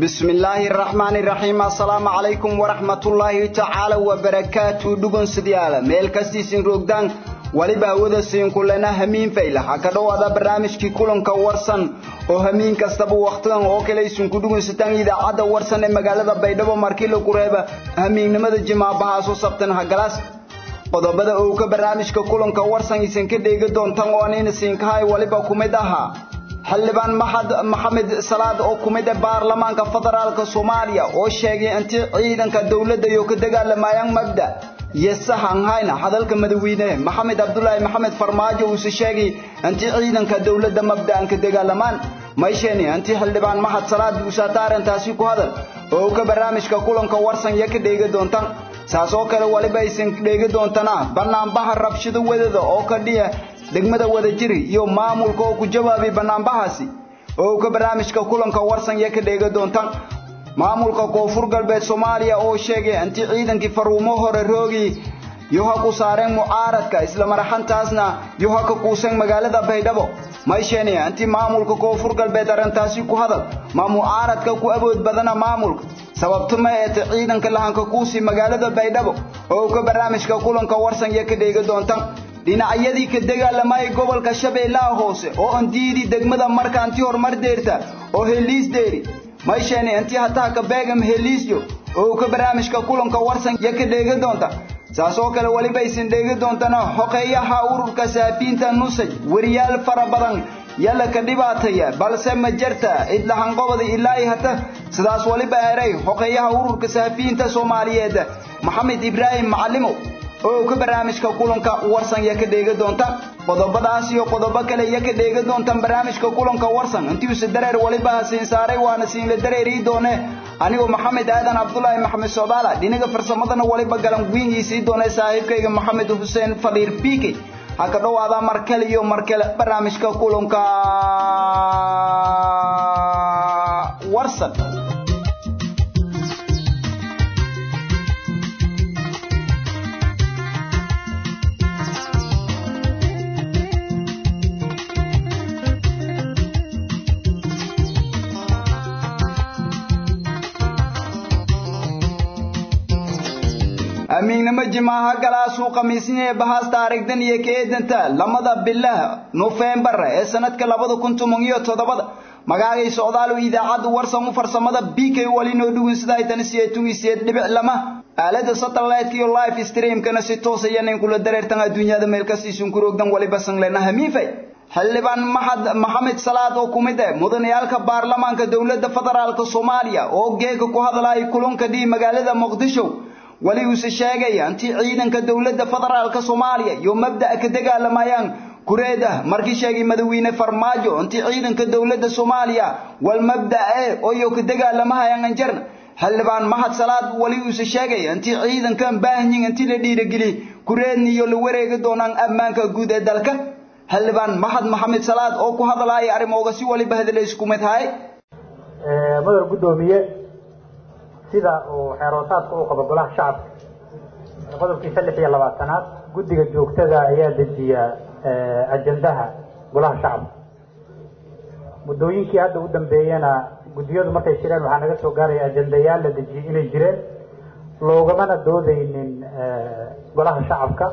بسم الله الرحمن الرحيم السلام عليكم ورحمة الله تعالى وبركاته دقون سديالة ميل كستيسين روغدان waliba awada siin kulana hamiin fayla ha ka dhawaada barnaamijkii kulanka warsan oo hamiin kastaba waqtigan oo kale isin ku dhugaysataan idaacadda warsan ee magaalada baydhabo markii la kureeba hamiinnimada jimaabaha soo sabtan hagalaas qodobada uu ka barnaamijka kulanka warsan isin ka dheegi doontaan oo anina siinkahay waliba kumid ahaa xildhibaan maxamed salaad oo kumid ah baarlamaanka federaalka soomaaliya oo sheegay intii ciidanka dowladda iyo ka dagaalamayaan mabda yesahan hayna hadalka madaxweyne maxamed abdullaahi maxamed farmaajo uu sheegay intii ciidanka dowladda mabda'an ka dagaalamaan mayshani intii xildhibaan maxad salaad uu saataarantaasi ku hadal oo ka barnaamijka kulanka warsan ya ka dheegi doontaan saas oo kale waliba aysan dheegi doontana banaanbaha rabshado wadada oo ka dhiya degmada wadajiri iyo maamulka oo ku jawaabay banaanbahaasi oo ka barnaamijka kulanka warsan ya ka dheegi doontaan maamulka koonfur galbeed soomaaliya oo sheegay intii ciidankii faruumo hore roogi yoha ku saareen mucaaradka isla maraxantaasna yoha ka kuuseen magaalada baydhabo maysheni intii maamulka koonfur galbeed arrintaasi ku hadal ma mucaaradka ku awood badana maamulka sababto ma eete ciidanka lahanka kuusii magaalada baydhabo oo ka barnaamijka kulanka warsan iyo ka dheegi doontaan dhinacyadii ka dagaalamayay gobolka shabeellaha hoose oo aan diidi degmada markaanti horumar deerta oo heliis deeri mayshani intii hataa ka beegam heliisyo oo ka barnaamijka kulanka warsan ya ka dheegi doonta saas oo kale waliba aysan dheegi doontana xoqeeyaha ururka saafiinta nusaj weriyaal fara badan yalla ka dhibaataya balse ma jirta idlahanqobada ilaa hata sidaas waliba eray xoqeeyaha ururka saafiinta soomaaliyeed maxamed ibraahim macalimow oo ka barnaamijka kulanka warsan ya ka dheegi doonta qodobadaas iyo qodobo kale ya ka dheegi doontaan barnaamijka kulanka warsan intiisa dareer waliba siin saaray waana siin la dareeri doone anigoo maxamed aadan cabdullaahi maxamed soodaala dhinaga farsamadana waliba galan guingiisii doone saaxiibkayga maxamed xuseen fadhiir biike ha ka dhowaada markale iyo markale barnaamijka kulanka warsan amiignimo jimaaha galaasuu khamiisnii bahaas taariikhdan iyo ka eedanta lamada bilaha nofembar ee sanadka labada kun toban iyo toddobada magaagay socdaal idaacadda warsan u farsamada b k walinoo dhugin sida ay tan siyeetun siyeed dhibic lama aalada satellite iyo live streamkana si toos ayanan kula dareertan adduunyada meel kastiisun ku roogdan waliba sanglena hamiifay xildhibaan maxad maxamed salaad oo ku mid ah mudanayaalka baarlamaanka dowladda federaalka soomaaliya oo geega ku hadlaya kulanka dhii magaalada muqdisho wali uuse sheegaya intii ciidanka dowladda federaalka soomaaliya iyo mabda'a ka dagaalamayaan kureed ah markii sheegay madaxweyne farmaajo intii ciidanka dowladda soomaaliya wal mabda'a oo iyo ka dagaalamahayaan anjarna xildhibaan mahad salaad wali uuse sheegaya intii ciidankan baahanyin intii la dhiirigeliy kureedni iyo la wareegi doonaan ammaanka guud ee dalka xildhibaan mahad maxamed salaad oo ku hadlaya arrimooga si waliba hadala isku mid haye madar guddoomiye sida uu xeeroosaadka u qabo golaha shacabka qodobkiisa lix iyo labaatanaad guddiga joogtada ayaa dejiya ajandaha golaha shacabka muddooyinkii hadda u dambeeyena guddiyadu markay jireen waxaa naga soo gaaraya ajandayaal la dejiyey inay jireen loogamana doodeynin golaha shacabka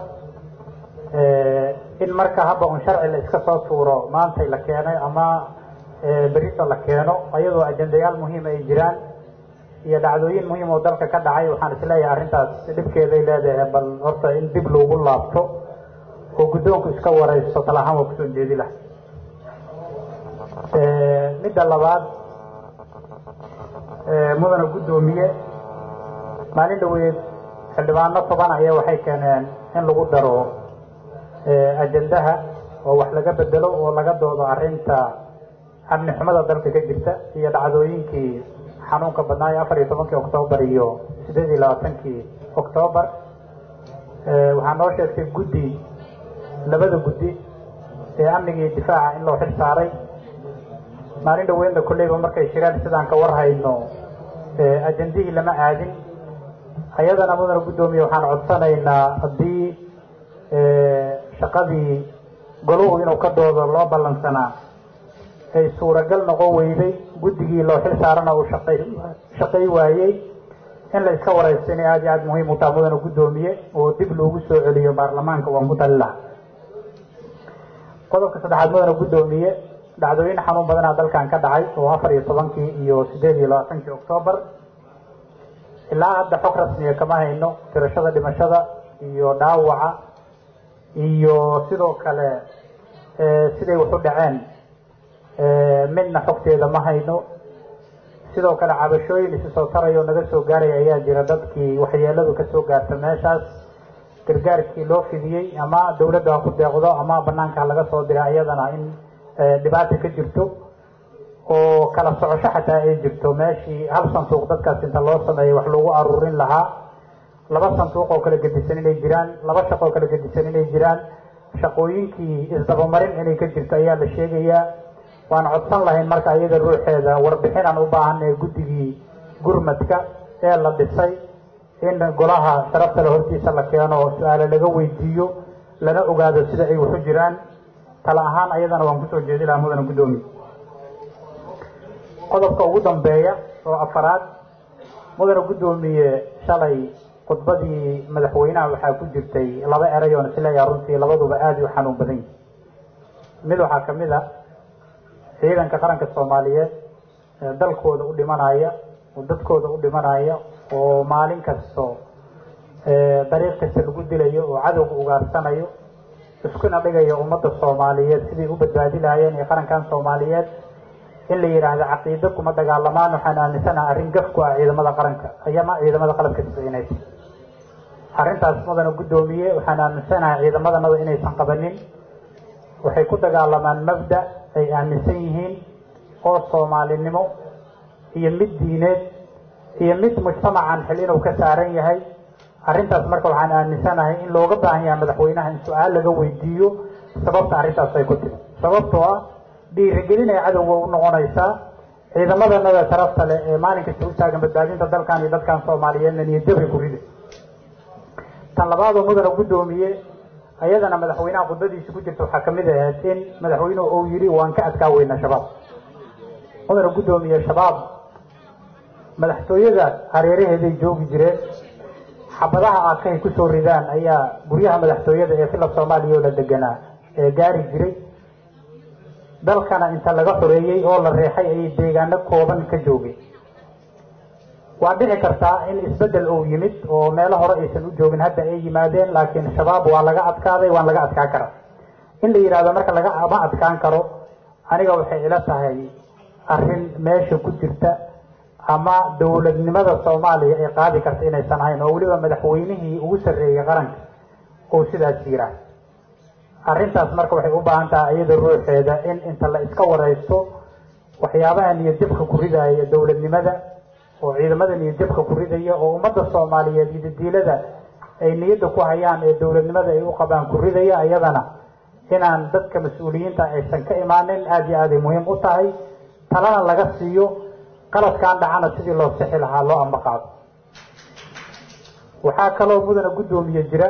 in marka haba un sharci la iska soo tuuro maantay la keenay ama berito la keeno ayadoo ajandayaal muhiima ay jiraan iyo dhacdooyin muhiim oo dalka ka dhacay waxaan isleeyahay arrintaas dhibkeeday leedahay bal horta in dib loogu laabto oo guddoonku iska waraysto talahaan waa kusoo jeedi laha midda labaad mudana guddoomiye maalin dhaweed xildhibaano toban ayaa waxay keeneen in lagu daro ajandaha oo wax laga bedelo oo laga doodo arrinta amni xumada dalka ka jirta iyo dhacdooyinkii xanuunka badnaayo afar iyo tobankii octoobar iyo sideed iyo labaatankii octoobar waxaa noo sheegtay guddi labada guddi ee amniga iyo difaaca in loo xil saaray maalin dhaweynna kolleyba markay shireen sidaan ka warhayno ajandihii lama aadin ayadana mudana guddoomiye waxaan codsanaynaa haddii shaqadii goluhu inuu ka doodo loo ballansanaa ay suuragal noqon weyday guddigii loo xil saarana uu shaqay shaqay waayey in la iska waraysto inay aada iyo aada muhiim u taha mudana guddoomiye oo dib loogu soo celiyo baarlamaanka waan ku tali laha qodobka saddexaad mudana guddoomiye dhacdooyin xanuun badanaa dalkan ka dhacay oo afar iyo tobankii iyo sideed iyo labaatankii octoobar ilaa hadda xog rasmiya kama hayno tirashada dhimashada iyo dhaawaca iyo sidoo kale siday wax u dhaceen midna xogteeda ma hayno sidoo kale cabashooyin isi soo taraya oo naga soo gaaraya ayaa jira dadkii waxyeeladu kasoo gaarta meeshaas gargaarkii loo fidiyey ama dawladda ha ku deeqdo ama banaanka ha laga soo diray ayadana in dhibaata ka jirto oo kala socosho xataa ay jirto meeshii hal sanduuq dadkaas inta loo sameeyay wax lagu aruurin lahaa laba sanduuq oo kala gedisan inay jiraan laba shaqo oo kala gedisan inay jiraan shaqooyinkii isdabamarin inay ka jirto ayaa la sheegayaa waan codsan lahayn marka iyada ruuxeeda warbixin aan u baahanay guddigii gurmadka ee la dhisay in golaha sharafta le hortiisa la keeno su-aale laga weydiiyo lana ogaado sida ay waxu jiraan tala ahaan ayadana waan kusoo jeedi lahaa mudana guddoomiye qodobka ugu dambeeya oo afaraad mudana guddoomiye shalay khudbadii madaxweynaha waxaa ku jirtay laba eray oon isleeyaha runtii labaduba aada u xanuun badan yihi mid waxaa kamid a ciidanka qaranka soomaaliyeed ee dalkooda u dhimanaya oo dadkooda u dhimanaya oo maalin kasto dariiq kasta lagu dilayo oo cadowga ugaarsanayo iskuna dhigayo ummadda soomaaliyeed siday u badbaadi lahaayeen iyo qarankan soomaaliyeed in la yidhaahdo caqiido kuma dagaalamaan waxaan aaminsanaha arrin gaf ku ah ciidamada qaranka ayama ciidamada qalabka siscinaysa arrintaas mudana guddoomiye waxaan aaminsanahay ciidamadanada inaysan qabanin waxay ku dagaalamaan mabda ay aaminsan yihiin oo soomaalinimo iyo mid diineed iyo mid mujtamacan xil inuu ka saaran yahay arrintaas marka waxaan aaminsanahay in looga baahan yahay madaxweynaha in su-aal laga weydiiyo sababta arrintaas ay ku tiri sababtoo ah dhiirigelin ay cadowga u noqonaysaa ciidamadanada sharafta leh ee maalin kasta u taagan badbaadinta dalkan iyo dadkan soomaaliyeedna niyadjabay ku rida tan labaadoo mudana guddoomiye ayadana madaxweynaha khudbadiisa ku jirta waxaa kamid ahayd in madaxweynuhu uu yidhi waan ka adkaa weynaa shabaab mudana guddoomiye shabaab madaxtooyada hareeraheeday joogi jireen xabadaha aakahay kusoo ridaan ayaa guryaha madaxtooyada ee fila soomaaliya oo la deganaa ee gaari jiray dalkana inta laga xoreeyey oo la reexay ayay deegaano kooban ka joogeen waa dhici kartaa in isbedel uu yimid oo meelo hore aysan u joogin hadda ay yimaadeen laakiin shabaab waa laga adkaaday waan laga adkaan karaa in la yidhahdo marka lagama adkaan karo aniga waxay ila tahay arrin meesha ku jirta ama dawladnimada soomaaliya ay qaadi karta inaysan ahayn oo weliba madaxweynihii ugu sarreeyey qaranka uu sidaas yiraa arrintaas marka waxay u baahan tahay iyada ruuxeeda in inta la iska waraysto waxyaabaha niyadjabka ku ridaaya dawladnimada oo ciidamada niyadjabka ku ridaya oo ummadda soomaaliyeed iyo dadiilada ay niyadda ku hayaan ee dawladnimada ay u qabaan ku ridaya iyadana inaan dadka mas-uuliyiinta aysan ka imaanin aada iyo aaday muhiim u tahay talana laga siiyo qaladkaan dhacana sidii loo sixi lahaa loo ambaqaado waxaa kaloo mudana guddoomiye jira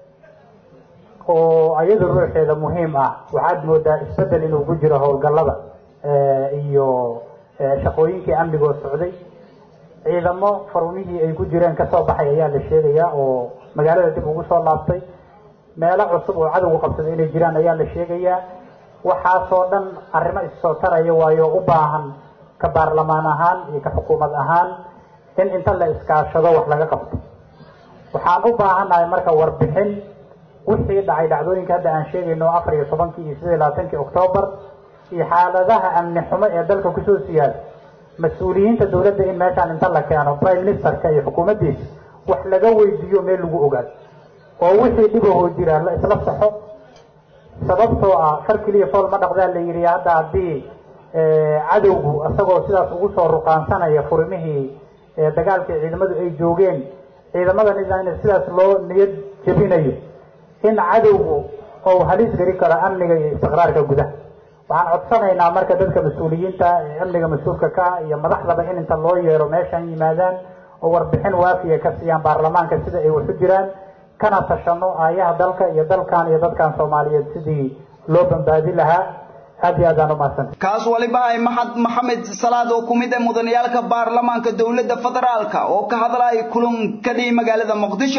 oo ayada ruuxeeda muhiim ah waxaad moodaa isbedel inuu ku jiro howlgallada iyo shaqooyinkii amnigoo socday ciidamo farumihii ay ku jireen kasoo baxay ayaa la sheegayaa oo magaalada dib ugu soo laabtay meelo cusub oo cadowgu qabsaday inay jiraan ayaa la sheegayaa waxaasoo dhan arrimo issoo taraya waayo u baahan ka baarlamaan ahaan iyo ka xukuumad ahaan in inta la iskaashado wax laga qabto waxaan u baahannahay marka warbixin wixii dhacay dhacdooyinka hadda aan sheegayno afar iyo tobankii iyo sidii labaatankii octoobar iyo xaaladaha amni xumo ee dalka kusoo siyaada mas-uuliyiinta dawladda in meeshaan inta la keeno prime ministerka iyo xukuumaddiisa wax laga weydiiyo meel lagu ogaado oo wixii dhibahoo jira la isla saxo sababtoo ah far keliya fool ma dhaqdaa la yidhi hadda haddii cadowgu isagoo sidaas ugu soo ruqaansanaya furimihii dagaalkii ciidamadu ay joogeen ciidamadan in sidaas loo niyad jebinayo in cadowgu ou halis geli karo amniga iyo istiqraarka gudaha waxaan codsanaynaa marka dadka mas-uuliyiinta ee amniga mas-uulka ka iyo madaxdaba in inta loo yeero meeshaan yimaadaan oo warbixin waafiya ka siiyaan baarlamaanka sida ay waxu jiraan kana tashano aayaha dalka iyo dalkan iyo dadkan soomaaliyeed sidii loo badbaadi lahaa aad iyo aad aan umahadsantay kaas waliba ay maxad maxamed salaad oo kumid ah mudaniyaalka baarlamaanka dowladda federaalka oo ka hadlaya kulan ka dhihi magaalada muqdisho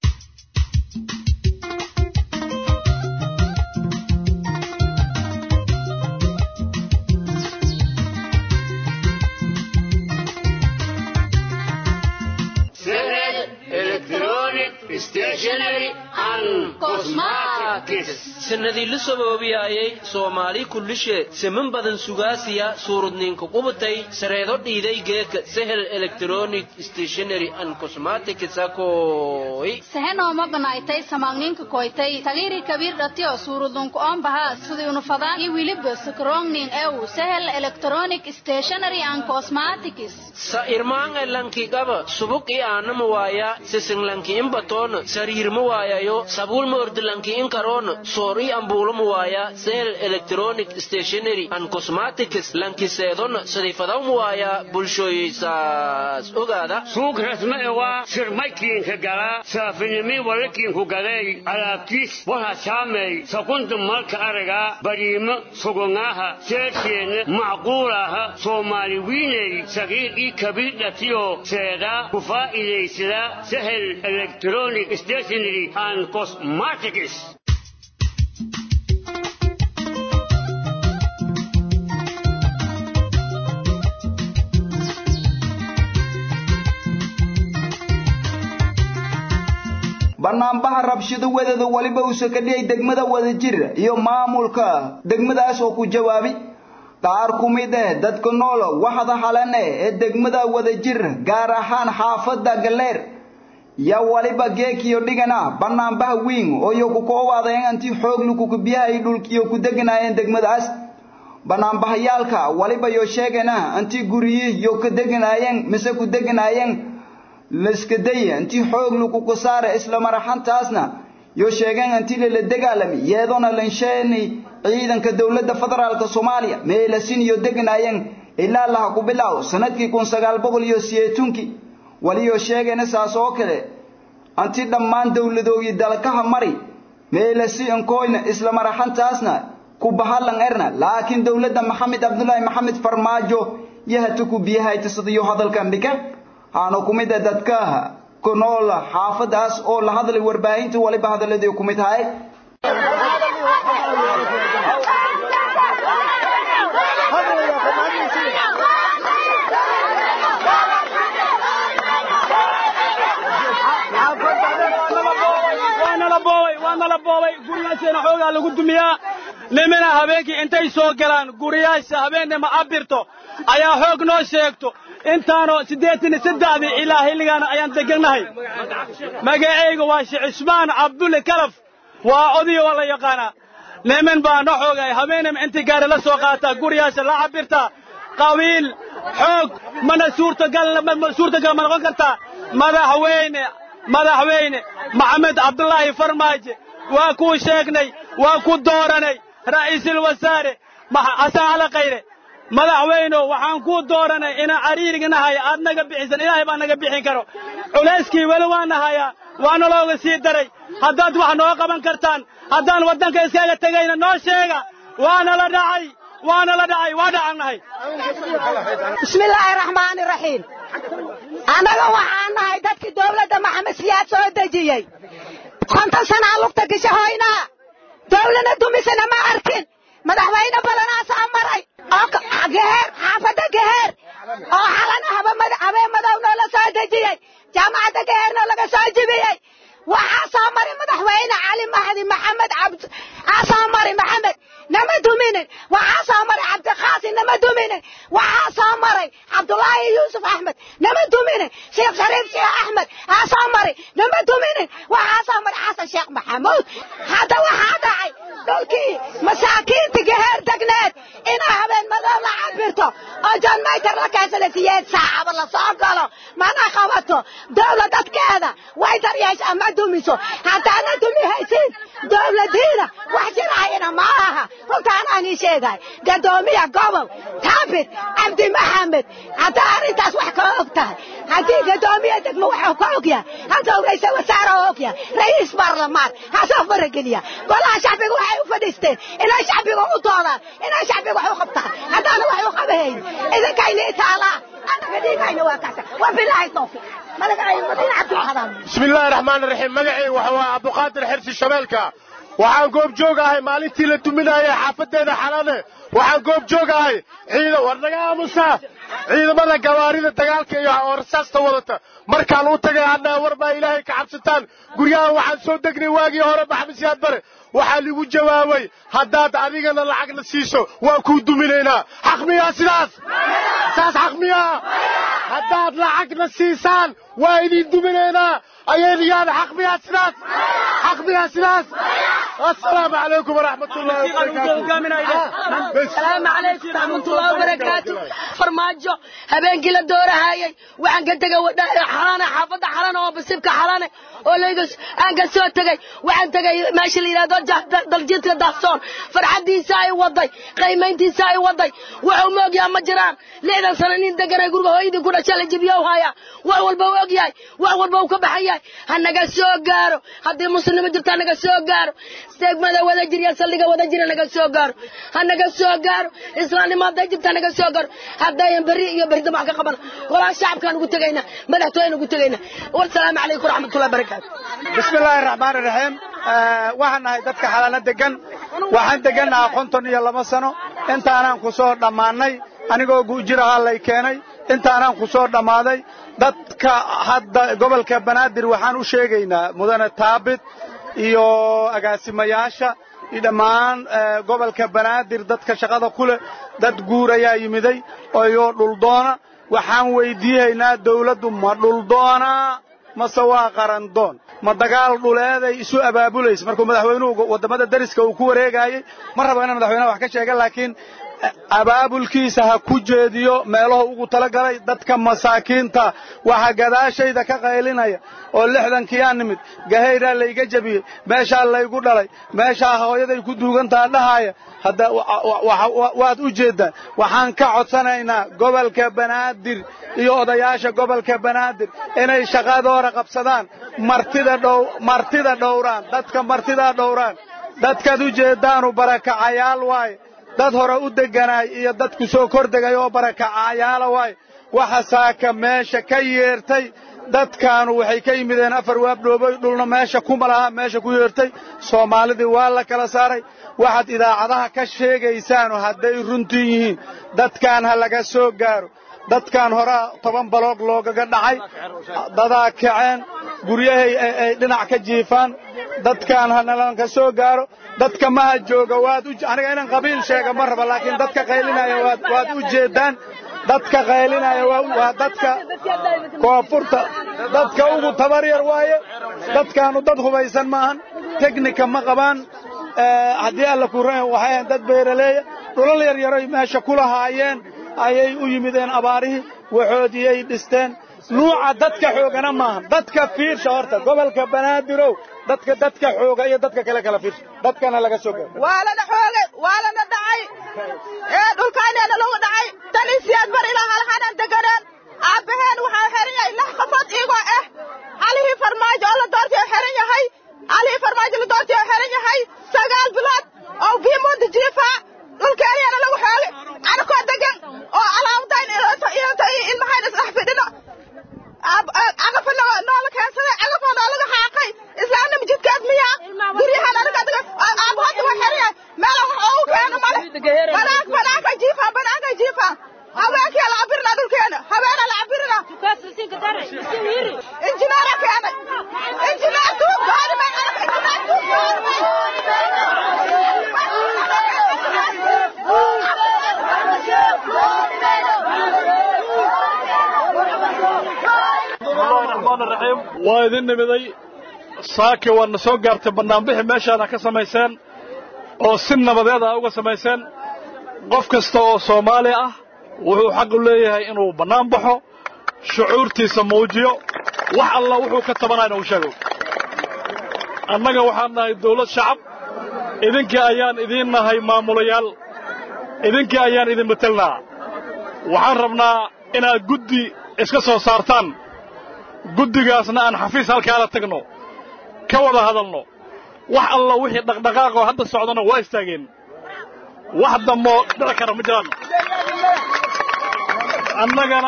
sanadii la saboobiyaayay soomaali kullishe siman badan sugaasiya suurudninka qubatay sareedo dhiiday geeka sehel electronic stationary and cosmetics akoy sehenooma banaaytay samaagninka koytay tagiri kabiir dhatiyo suurudunku oombaha sidii fadaan iyo wiliba sakrongning ew sehel electronic stationary and cosmetics sa irmaanga lanki qaba subuk i aanama waaya sisin lanki in batoona sariirma waayayo sabuulma ordi lanki in karoona soor i ambuulama waaya sehel electronic stationary and cosmetics lanki seedona sadiifadawma waaya bulshooyeysaas ogaada suuq rasma e waa sirmaykiinka gala saafinimi walakiinku gaday alaabtiis waxa saamay sakunta malka araga bariimo sugongaaha seersheena macquulaha soomaali wiiney sagiir ii kabiir dhatiyo seeda ku faa'iidaysada sahel electronic stationary and cosmetics banaanbaha rabshado wadada waliba uusa ka dhiyay degmada wadajir iyo maamulka degmadaas oo ku jawaabi qaar ku mid ah dadka nool waxda halane ee degmada wadajir gaar ahaan xaafadda galeer yaa waliba geekiyo dhigana banaanbaha weyn oo iyo ku koowaadeen antii xoog lukuku biyaha dhulkiyo ku deganaayeen degmadaas banaanbahayaalka waliba yo sheegana antii guriyih yo ka deganaayeen mise ku deganaayeen laska daya intii xoog laguku saara isla maraxantaasna yo sheegeen intii lala dagaalami yeedona lansheeni ciidanka dowladda federaalka soomaaliya meelasin iyo deganaayeen ilaa laha ku bilaaw sanadkii kun sagaal boqol iyo siyeetunkii waliyo sheegayna saas oo kale anti dhammaan dowladoogii dalkaha mari meelasi inkoyna isla maraxantaasna ku bahalan erna laakiin dowladda maxamed cabdulaahi maxamed farmaajo yahata ku biyahaytasadayo hadalkan dhika aana ku mid ah dadka ku nool xaafadaas oo la hadlay warbaahinta waliba hadaladii ku mid ahay waanala boobay guryaasheena xoogaa lagu dumiyaa nimina habeenkii intay soo galaan guryaasha habeennima abirto ayaa xoog noo sheegto intaanoo siddeetan iyo saddexdii ilaa xilligaana ayaan degannahay magacayga waa sheekh cismaan cabdulle kalaf waa odiyo waa la yaqaanaa nimin baa no xoogay habeenima intii gaari la soo qaataa guryaasha la cabirtaa qabiil xoog mana suurtagal suurtagal ma noqon kartaa madaxweyne madaxweyne maxamed cabdulaahi farmaajo waa kuu sheegnay waa ku dooranay ra'iisul wasaare xasan cali khayre madaxweyno waxaan kuu dooranay inaan cariiriga nahay aad naga bixisan ilaahay baa naga bixin karo culayskii weli waa nahayaa waana looga sii daray haddaad wax noo qaban kartaan haddaan waddanka iskaga tegayna noo sheega waana la dhacay waana la dhacay waa dhacannahay bismillaahi raxmaani raxiim annaga waxaan nahay dadkii dowladda maxamed siyaad soo dejiyey konton sanaa lugta gashahoynaa dowlana dumisana ma arkin madaxweyne badanaasaa maray oo geheer xaafadda geheer oo xalana habeen madow noola soo dejiyey jaamacadda geheerna laga soo jibiyey waxaa soo maray madaxweyne cali mahdi maxamed cabd aa soo maray maxamed nama duminin waxaa soo maray cabdiqaasi nama duminin waxaa soo maray cabdulaahi yuusuf axmed nama duminin sheekh shariif sheekh axmed aa soo maray nama duminin waxaa soo maray xasan sheekh maxamuud hadda waxaa dhacay dhulkii masaakiinta geheer degneed inaa habeen madow la cabirto oo john mayter la kaasala siyeed saacaba la soo galo mana qabad sheegto dawlad dadkeeda way daryeeshaa ma dumiso haddaadna dumi haysiin dawladiina wax jiraayana ma aha runtaan aan ii sheegay gadoomiya gobol taabit cabdi maxamed haddaa arrintaas wax ka og tahay haddii gadoomiya degmo waxuu ka og yahay hadduu ra'iisul wasaare og yahay ra'iis baarlamaan hasoo farageliya golaha shacbiga waxay u fadhiisteen inay shacbiga u doodaan inay shacbiga wax u qabtaan haddaana wax u qabahayn idinkayna itaalaa annaga dhiigayna waa kasa wabilaahi tawfiiq magacay madiina cabdulqadaan bismi illaahi raxmaani raxiim magacay waxa waa cabduqaadir xirsi shabeelka waxaan goob joogahay maalintii la duminayay xaafadeeda xalane waxaan goob joogahay ciidan war naga aamusa ciidamada gawaarida dagaalka iyo oo rasaasta wadata markaan u tagay hadhaa war baa ilaahay ka cabsataan guryahan waxaan soo degnay waagii hore maxamedsiyaad bare waxaa ligu jawaabay haddaad adigana lacagna siiso waan kuu duminaynaa xaq miyaa sidaas saas xaq miyaa haddaad lacagna siisaan waa idin duminaynaa ayayniyaada xaq miyaa sidaas xaq miyaa sidaas assalaamu calaykum waraxmat ullahi asalaamu calaykum raxmatullahi wabarakaatu farmaajo habeenkii la doorahayay waxaan ka tegay xalane xaafadda xalane oo basibka xalane oo layga aan ka soo tegay waxaan tegay meesha la yidhahdo daljiidka dahsoon farxaddiisa ay waday qiimayntiisa ay waday wuxuu ma ogyaha ma jiraan lixdan sano nin deganay guriga hooyadii ku dhasha la jibiyo haya wax walba u ogyahay wax walba uu ka baxan yahay ha naga soo gaaro haddii muslimnimo jirta ha naga soo gaaro degmada wada jir iyo saldhiga wada jira naga soo gaaro ha naga soo gaaro islaamnimo hadday jirta naga soo gaaro haddayan berri iyo berri damac ka qabana golaha shacabkaan ugu tegaynaa madaxtooyaan ugu tegaynaa wasalaamu calaykum waraxmatullahi barakaatu bismi illaahi raxmaani raxiim waxaan nahay dadka xalana degan waxaan degannahaa konton iyo laba sano intaanaan ku soo dhammaannay anigoo guujirahaa lay keenay intaanaan ku soo dhammaaday dadka hadda gobolka banaadir waxaan u sheegaynaa mudane taabit iyo agaasimayaasha iyo dhammaan gobolka banaadir dadka shaqada ku leh dad guur ayaa yimiday iyo dhuldoona waxaan weydiihaynaa dawladdu ma dhuldoonaa mase waa qarandoon ma dagaal dhuleeday isu abaabulaysa markuu madaxweynuhu waddamada dariska uu ku wareegaayey ma rabo inaan madaxweynaha wax ka sheega laakiin abaabulkiisa ha ku jeediyo meelahu ugu talagalay dadka masaakiinta waxa gadaashayda ka qaylinaya oo lixdankii aan nimid gahayraa layga jebiyey meeshaa laygu dhalay meeshaa hooyaday ku duugantaa dhahaaya hadda waad u jeeddaan waxaan ka codsanaynaa gobolka banaadir iyo odayaasha gobolka banaadir inay shaqadoora qabsadaan martida dhow martida dhowraan dadka martidaa dhowraan dadkaad u jeeddaanu barakacayaal waaye dad hore u degganaay iyo dadku soo kor degay oo barakacayaala waaye waxa saaka meesha ka yeertay dadkaanu waxay ka yimideen afar waabdhooboy dhulna meesha kuma laha meesha ku yeertay soomaalidii waa la kala saaray waxaad idaacadaha ka sheegaysaanu hadday runtii yihiin dadkaan ha laga soo gaaro dadkaan horaa toban baloog loogaga dhacay dadaa kaceen guryahay ay dhinac ka jiifaan dadkaan ha nalanka soo gaaro dadka maha jooga waad aniga inaan qabiil sheega ma raba laakiin dadka qaylinaya waad u jeeddaan dadka qaylinaya waa dadka koonfurta dadka ugu tabar yar waaye dadkaanu dad hubaysan maahan teknika ma qabaan haddii alla kuran waxay ahayn dad beeraleeya dhulal yaryaroy meesha ku lahaayeen ayay u yimideen abaarihii waxoodiyay dhisteen nuuca dadka xoogana maaha dadka fiirsha horta gobolka banaadiroow dadka dadka xooga iyo dadka kale kala fiirsha dadkana laga soo gaaro waa lana xoogay waa lana dhacay ee dhulkayneena lagu dhacay tan isiyaad bar ilaa halhanan deganeen aabbaheen waxaa xiran yahay lix qofood igoo ah halihii farmaajo oo la doortay oo xiran yahay halihii farmaajo la doortay oo xiran yahay sagaal bilood oo biimuunda jiifaa dhulkeeniyana lagu xoogay anakoo degan oo alaabdayn ilmahayn isdhex fidhino cagafo noola keensaday cagafoo noolaga xaaqay islaamna majidkaad miyaa guryahan aniga adiga aabahada waa xiran yahay meela wax oogu keeno male banaank banaanka jiifaa banaanka jiifaa haweenkii la cabirina dhulkeena haweena la cabirina injineera keenay injineer duub goormay injineer duub waa idin nimiday saaki waadna soo gaartay bannaanbixi meeshaana ka samayseen oo si nabadeed a uga samayseen qof kasta oo soomaali ah wuxuu xaq u leeyahay inuu bannaan baxo shucuurtiisa muujiyo wax alla wuxuu ka tabanayna uu sheego annaga waxaan nahay dawlad shacab idinka ayaan idiin nahay maamulayaal idinka ayaan idin matelnaa waxaan rabnaa inaad guddi iska soo saartaan guddigaasna aan xafiis halkaala tagno ka wada hadalno wax alla wixii dhaqdhaqaaqoo hadda socdana waa istaageen wax dammoo dhici kara ma jiraan annagana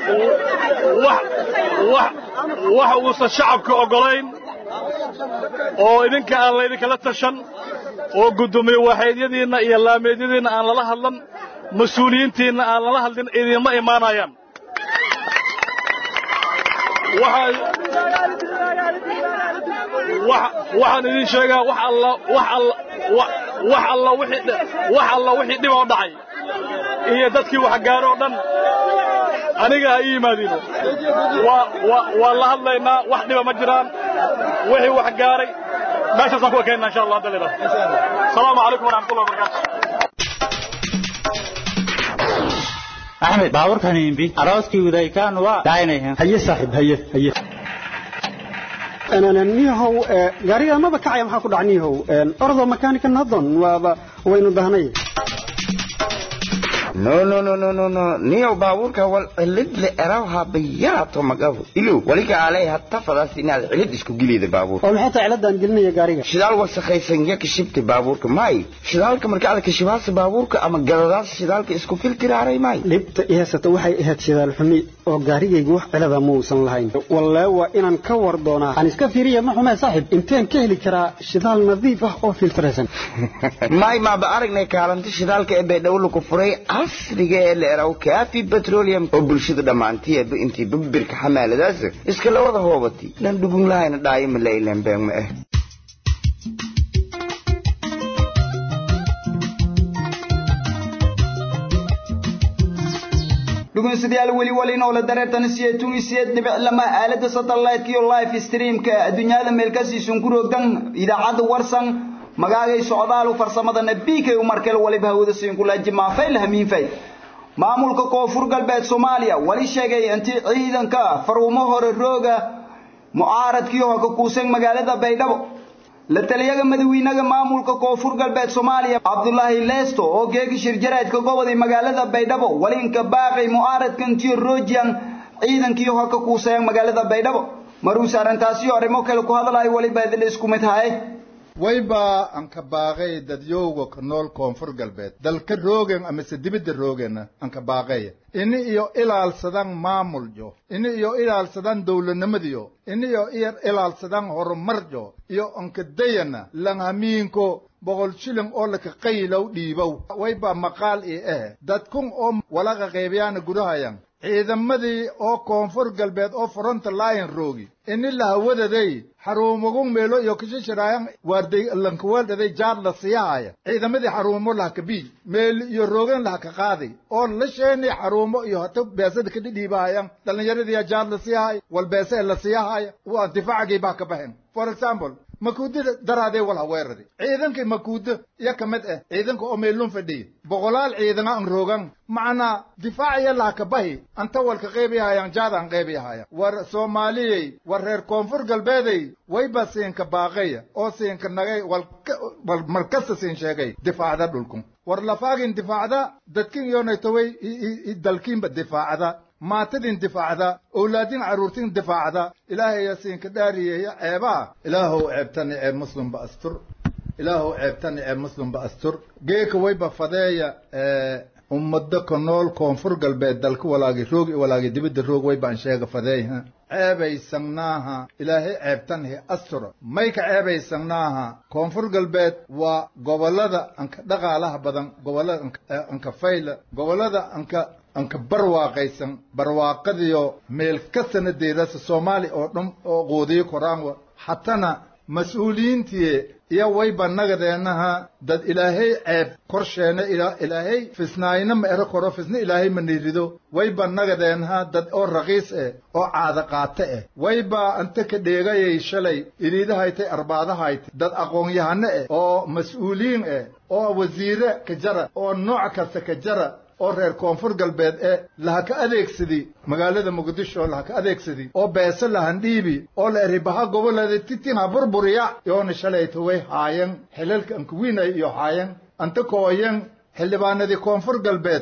wax uusan shacabka oggolayn oo idinka aan laydinkala tashan oo guddoomiye waaxeedyadiinna iyo laameedyadiinna aan lala hadlan mas-uuliyiintiinna aan lala hadlin idinma imaanayaan waxaan idin sheegaa wax alla wax alla wax alla wixii wax alla wixii dhib oo dhacay iyo dadkii wax gaaro oo dhan aniga ha ii yimaadiino waa waa waa la hadlaynaa wax dhiba ma jiraan wixii wax gaaray meeshaasaan ku ekayna insha allah hadda leedahay asalaamu calaykum waraxmatullahi wabarakaatu axmed baaburkan imbi arooskii udaykaan waa daaynayan haye saaxiib haye haye niyahow gaariga maba kacaya maxaa ku dhaca niyahow ordo makaanika nadon waaba waynu dahnay no no no no no no niyow baabuurka wal cilid le erawha bayaato magabu ilo waliga alay hatta fadaas inaad cilid isku gilida baabuur oo maxay tahay ciladan gelinaya gaariga shidaal wasakhaysan ya kashibta baabuurka may shidaalka marka aad kashibaasa baabuurka ama gadadaas shidaalka isku filtiraaray may dhibta i haysata waxay ahayd shidaal xumi oo gaarigaygu wax cilada muusan lahayn wallee waa inaan ka war doonaa aan iska fiiriya ma xumee saaxiib inteen ka heli karaa shidaal nadiif ah oo filtiraysan may maaba aragnay kaalinta shidaalka ee baydhowla ku furay casriga ee la eraw kaafi petroleum oo bulshada dhammaantiyeeba intii babirka xamaaladaas iska la wada hoobatay dhan dhugun lahayna dhaayima la ileen been ma ah dhegeystayaal weli wali noole dareertan siyeetun siyeed dhibic lama aalada satellite iyo live streamka adduunyada meel ka siisun ku roogdan idaacada warsan magaagay socdaal farsamadana bk markel waliba hawada siin kula jimaafay lahamiinfay maamulka koonfur galbeed Soomaaliya wali sheegay intii ciidanka faruumo hore rooga mucaaradkii oo ka kuusan magaalada Baydhabo la taliyaga madaxweynaha maamulka koonfur galbeed Soomaaliya Abdullaahi Leesto oo geegi shirjaraadka gobolka magaalada Baydhabo wali inka baaqay mucaaradkan tii roojiyan ciidankii oo ka kuusan magaalada Baydhabo maruu saarantaasi arrimo kale ku hadalay waliba idin isku mid haye wayba aan ka baaqay dadyowga ka nool koonfur galbeed dalka roogan amase dibidda roogana aan ka baaqaya ini iyo ilaalsadaan maamuljo ini iyo ilaalsadaan dowladnimadiyo ini iyo iyo ilaalsadaan horumarjo iyo anka dayana langhamiinko boqol shilin oo laka qaylow dhiibow wayba maqaal ii eh dadkun oo walaqa qeybayaana gudahayan ciidamadii oo koonfur galbeed oo fronta lion roogi ini lahawadaday xaruumagun meelo iyo kashishiraayan waarday lankaweeldhaday jaar la siyahaya ciidamadii xaruumo lahaka bii meel iyo roogan lahaka qaaday oo la sheeni xaruumo iyo hata beesada ka dhidhiibahayan dhallinyaradiiya jaar la siyahaya wal beese la siyahaya waa difaacagii baa ka baxen for example makuudada daraadee wal haweeradi ciidankii makuudo iyo ka mid ah ciidanka oo meelun fadhiya boqolaal ciidana an roogan macnaa difaaciya lahaka bahi anta walka qeybiyahayaan jaadaan qeybiyahaya war soomaaliyey war reer koonfur galbeeday wayba siinka baaqaya oo siinka nagay wal markasta siin sheegay difaacda dhulku war lafaagin difaacda dadkin yoonaytoway dalkiinba difaacda maatadin difaacda owlaadin carruurtin difaacda ilaahaya siinka dhaariyeeya ceebaa ilaahow ceebtani ceeb muslimba astur ilaahow ceebtani ceeb muslimba astur geeka wayba fadeeya ummado ka nool koonfur galbeed dalka walaagi roog walaagi dibidda roog waybaan sheega fadeeyha ceebaysangnaaha ilaahay ceebtanhi astura may ka ceebaysangnaaha koonfur galbeed waa gobollada anka dhaqaalaha badan gobollada anka fayla gobollada anka anka barwaaqaysan barwaaqadiyo meel ka sanadeedasa soomaali oo dhan oo quudiyo koraanwa hatana mas-uuliyiintiye iyo wayba nagadeenaha dad ilaahay ceeb korsheena ilaahay fisnaayna ma ero koro fisna ilaahay ma niirido wayba nagadeenaha dad oo raqiis eh oo caada qaate eh wayba anta ka dheegayay shalay iriidahaytay arbaadahaytay dad aqoon-yahano eh oo mas-uuliyiin eh oo wasiire ka jara oo nooc kasta ka jara oo reer koonfur galbeed ee laha ka adeegsadi magaalada muqdisho oo laha ka adeegsadi oo beese lahan dhiibi oo la eribaha gobolada titin ha burburiya yoona shalayta way haayan xilalka ankuwiinay iyo haayan anta kooyan xildhibaanadii koonfur galbeed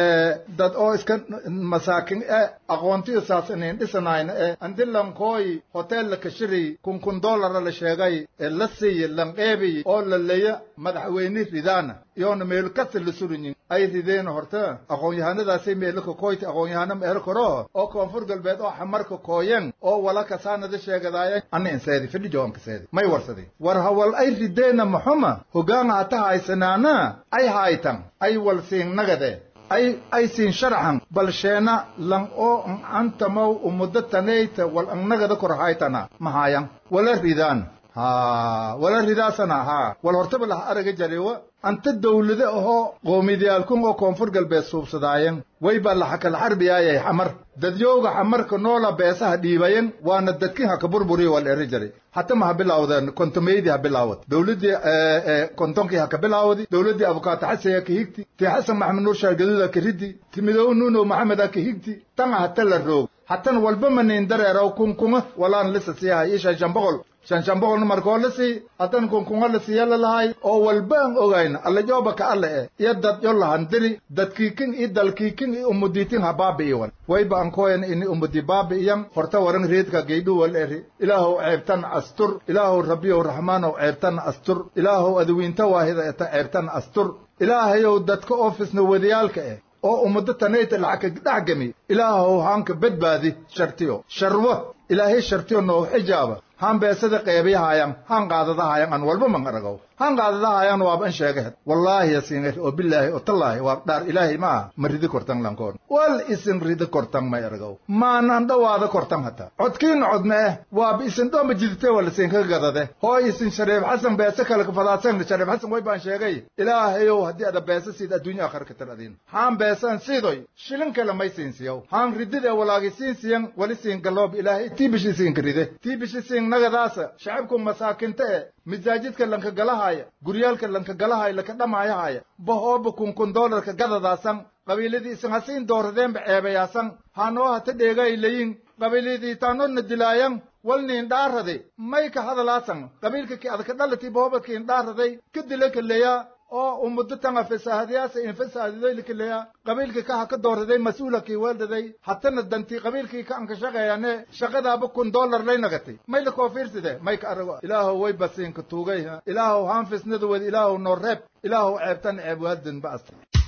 dad oo iska masaakin e aqoontiyo saasanayn dhisanayna e andi lankooyi hotel la kashiri kun kun dollara la sheegay ee la siiye lanqeebiy oo la leeya madaxweyne ridaana iyoona meelu kasta la surinyin ay rideen horta aqoon-yahanadaasay meelaka kooyti aqoon-yahano meelo koro oo koonfur galbeed oo xamarka kooyan oo wala kasaanada sheegadaayan anna inseedi fidhi joonkaseedi may warsadi war hawal ay rideena maxuma hogaan hata haysanaana ay haytan ay wal siin nagade ay ay siin sharaxan bal sheena lan oo antamaw umuddo taneyta wal an nagada kor haytana mahayan wala ridaan ha wala ridaasana ha wal hortaba laha araga jarewa anta dawlade ahoo qoomidiyaalkun oo koonfur galbeed suubsadaayan way baa laxa kala xarbiyaayay xamar dadyowga xamarka noola beesaha dhiibayan waana dadkin ha ka burburiyo waa la eri jiray hata ma ha bilaawdeen kontomeydii ha bilaawad dawladdii kontonkii ha ka bilaawadi dawladdii abukaato xasan ha ka higti tii xasan maxamed nuur shaargaduud ha ka riddi ti midoobe nuunow maxamed ha ka higti tanga hata la roog hatan walba maniin dareeraw kunkuma walaan lisa siiyahay ii shan shan boqol shan shan boqolna markoo la sii haddan kunkunga la siiya la lahay oo walba aan ogayna alla jooba ka alle eh iyo dad yo lahandiri dadkiikin iyo dalkiikin iyo umudiitin ha baabi'iwan wayba aan kooyan ini umudi baabi'iyan horta waran reedka geydhu wal eri ilaahow ceebtan astur ilaahow rabbiyow raxmaanow ceebtan astur ilaahow adawiinta waahida eta ceebtan astur ilaahayow dadka oofisna wadiyaalka eh oo ummado tanayta lacag ka dhex gami ilaahow haanka badbaadi shartiyo sharwo ilaahay shartiyo noo xijaaba haan beesada qeebiyahayan haan qaadadahayan an walba man aragaw haan qaadadahayan waaba an sheegahed wallaahi yasinger oo bilaahi oo tallaahi waa dhaar ilaahay ma ah ma ridi kortan lankoon wal isin ridi kortan may aragaw maanan dhowaada kortan hata codkiina codme eh waaba isin dhoomba jidite wala siinka gadade hooy isin shareef xasan beese kale kafadaadsan shareef xasan way baan sheegay ilaahayow haddii ada beese siid adduunya akhar ka tar adin haan beesan siidoy shilin kale may siinsiyaw haan ridide walaagi siinsiyan wali siin galoob ilaahay tii bishi siinka ride tii bishi siin nagadaasa shacabku masaakinta e masaajidka lanka galahaya guryaalka lanka galahaya laka dhamaayahaya bahooba kunkun doolarka gadadaasan qabiiladii isan hasiin dooradeenba ceebayaasan hanoo hata dheegay layin qabiiladii taanona dilaayan walniin dhaarade may ka hadalaasan qabiilka ki adaka dhalati bahobadkiin dhaaraday ka dila kaleyaa oo ummudo tanga fasaahadiyaasa in fasaahadiday likaleya qabiilkii ka ha ka dooraday mas-uulakii weeldaday hatana dantii qabiilkii ka anka shaqeeyane shaqadaaba kun dollar lay nagatay may la koofiirside may ka arago ilaahow way basiinka tuugay ilaahow haan fisnada wed ilaahow noo reeb ilaahow ceebtan ceeb waadin ba'as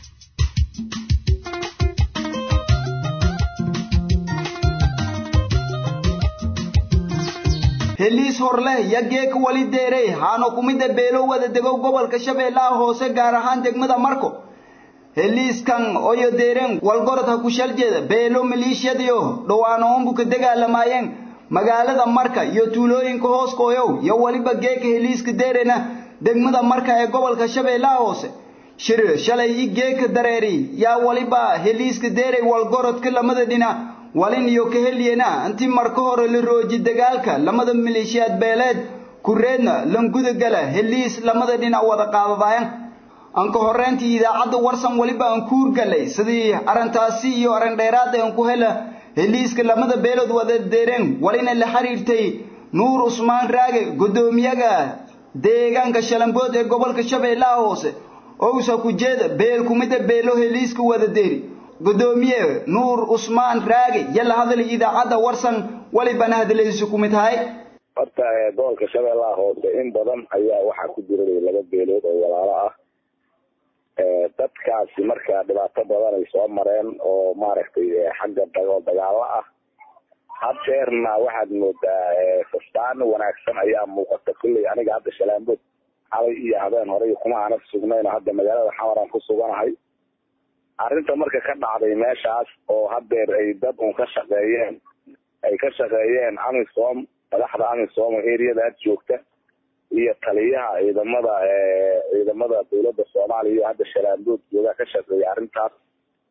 heliis horleh yageeka wali deerey haano kumida beelo wada dego gobolka shabeellaha hoose gaar ahaan degmada marko heliiskan oyo deeren walgorod ha ku shaljeeda beelo maliishiyadiyo dhowaano ombuka dagaalamaayeen magaalada marka iyo tuulooyinka hoos kooyow iyo waliba geeka heliiska deerena degmada marka ee gobolka shabeellaha hoose shir shalay i geeka dareeri yaa waliba heliiska deerey walgorodka lamada dhinac walin iyo ka heliyena intii marka hore la rooji dagaalka lamada maleeshiyaad beeleed kureedna languda gala heliis lamada dhinac wada qaadadaayan anka horreyntii idaacadda warsan weliba aan kuur galay sidii arrintaasi iyo arrin dheeraad aan ku hela heliiska lamada beelood wada deereen walina la xiriirtay nuur usmaan raage guddoomiyaga deegaanka shalambood ee gobolka shabeellaha hoose owsa ku jeeda beel kumida beelo heliiska wada deeri gudoomiye nuur usmaan raage yalla hadal idaacadda warsan walibana hadaladiisu ku mid tahay horta gobolka shabeellaha hoose in badan ayaa waxaa ku jira laba beelood oo walaalo ah dadkaasi marka dhibaato badan ay soo mareen oo maaragtay xagga dagoo dagaalo ah haddeerna waxaad moodaa fastaan wanaagsan ayaa muuqata kulley aniga hadda shalaambood xalay iyo habeen horey kuma aanad sugnayno hadda magaalada xamaraan ku suganahay arrinta marka ka dhacday meeshaas oo haddeer ay dad un ka shaqeeyeen ay ka shaqeeyeen amisom madaxda amisom oo eriyada aad joogta iyo taliyaha ciidamada ciidamada dawladda soomaaliya iyo hadda shalaambood joogaa ka shaqeeya arrintaas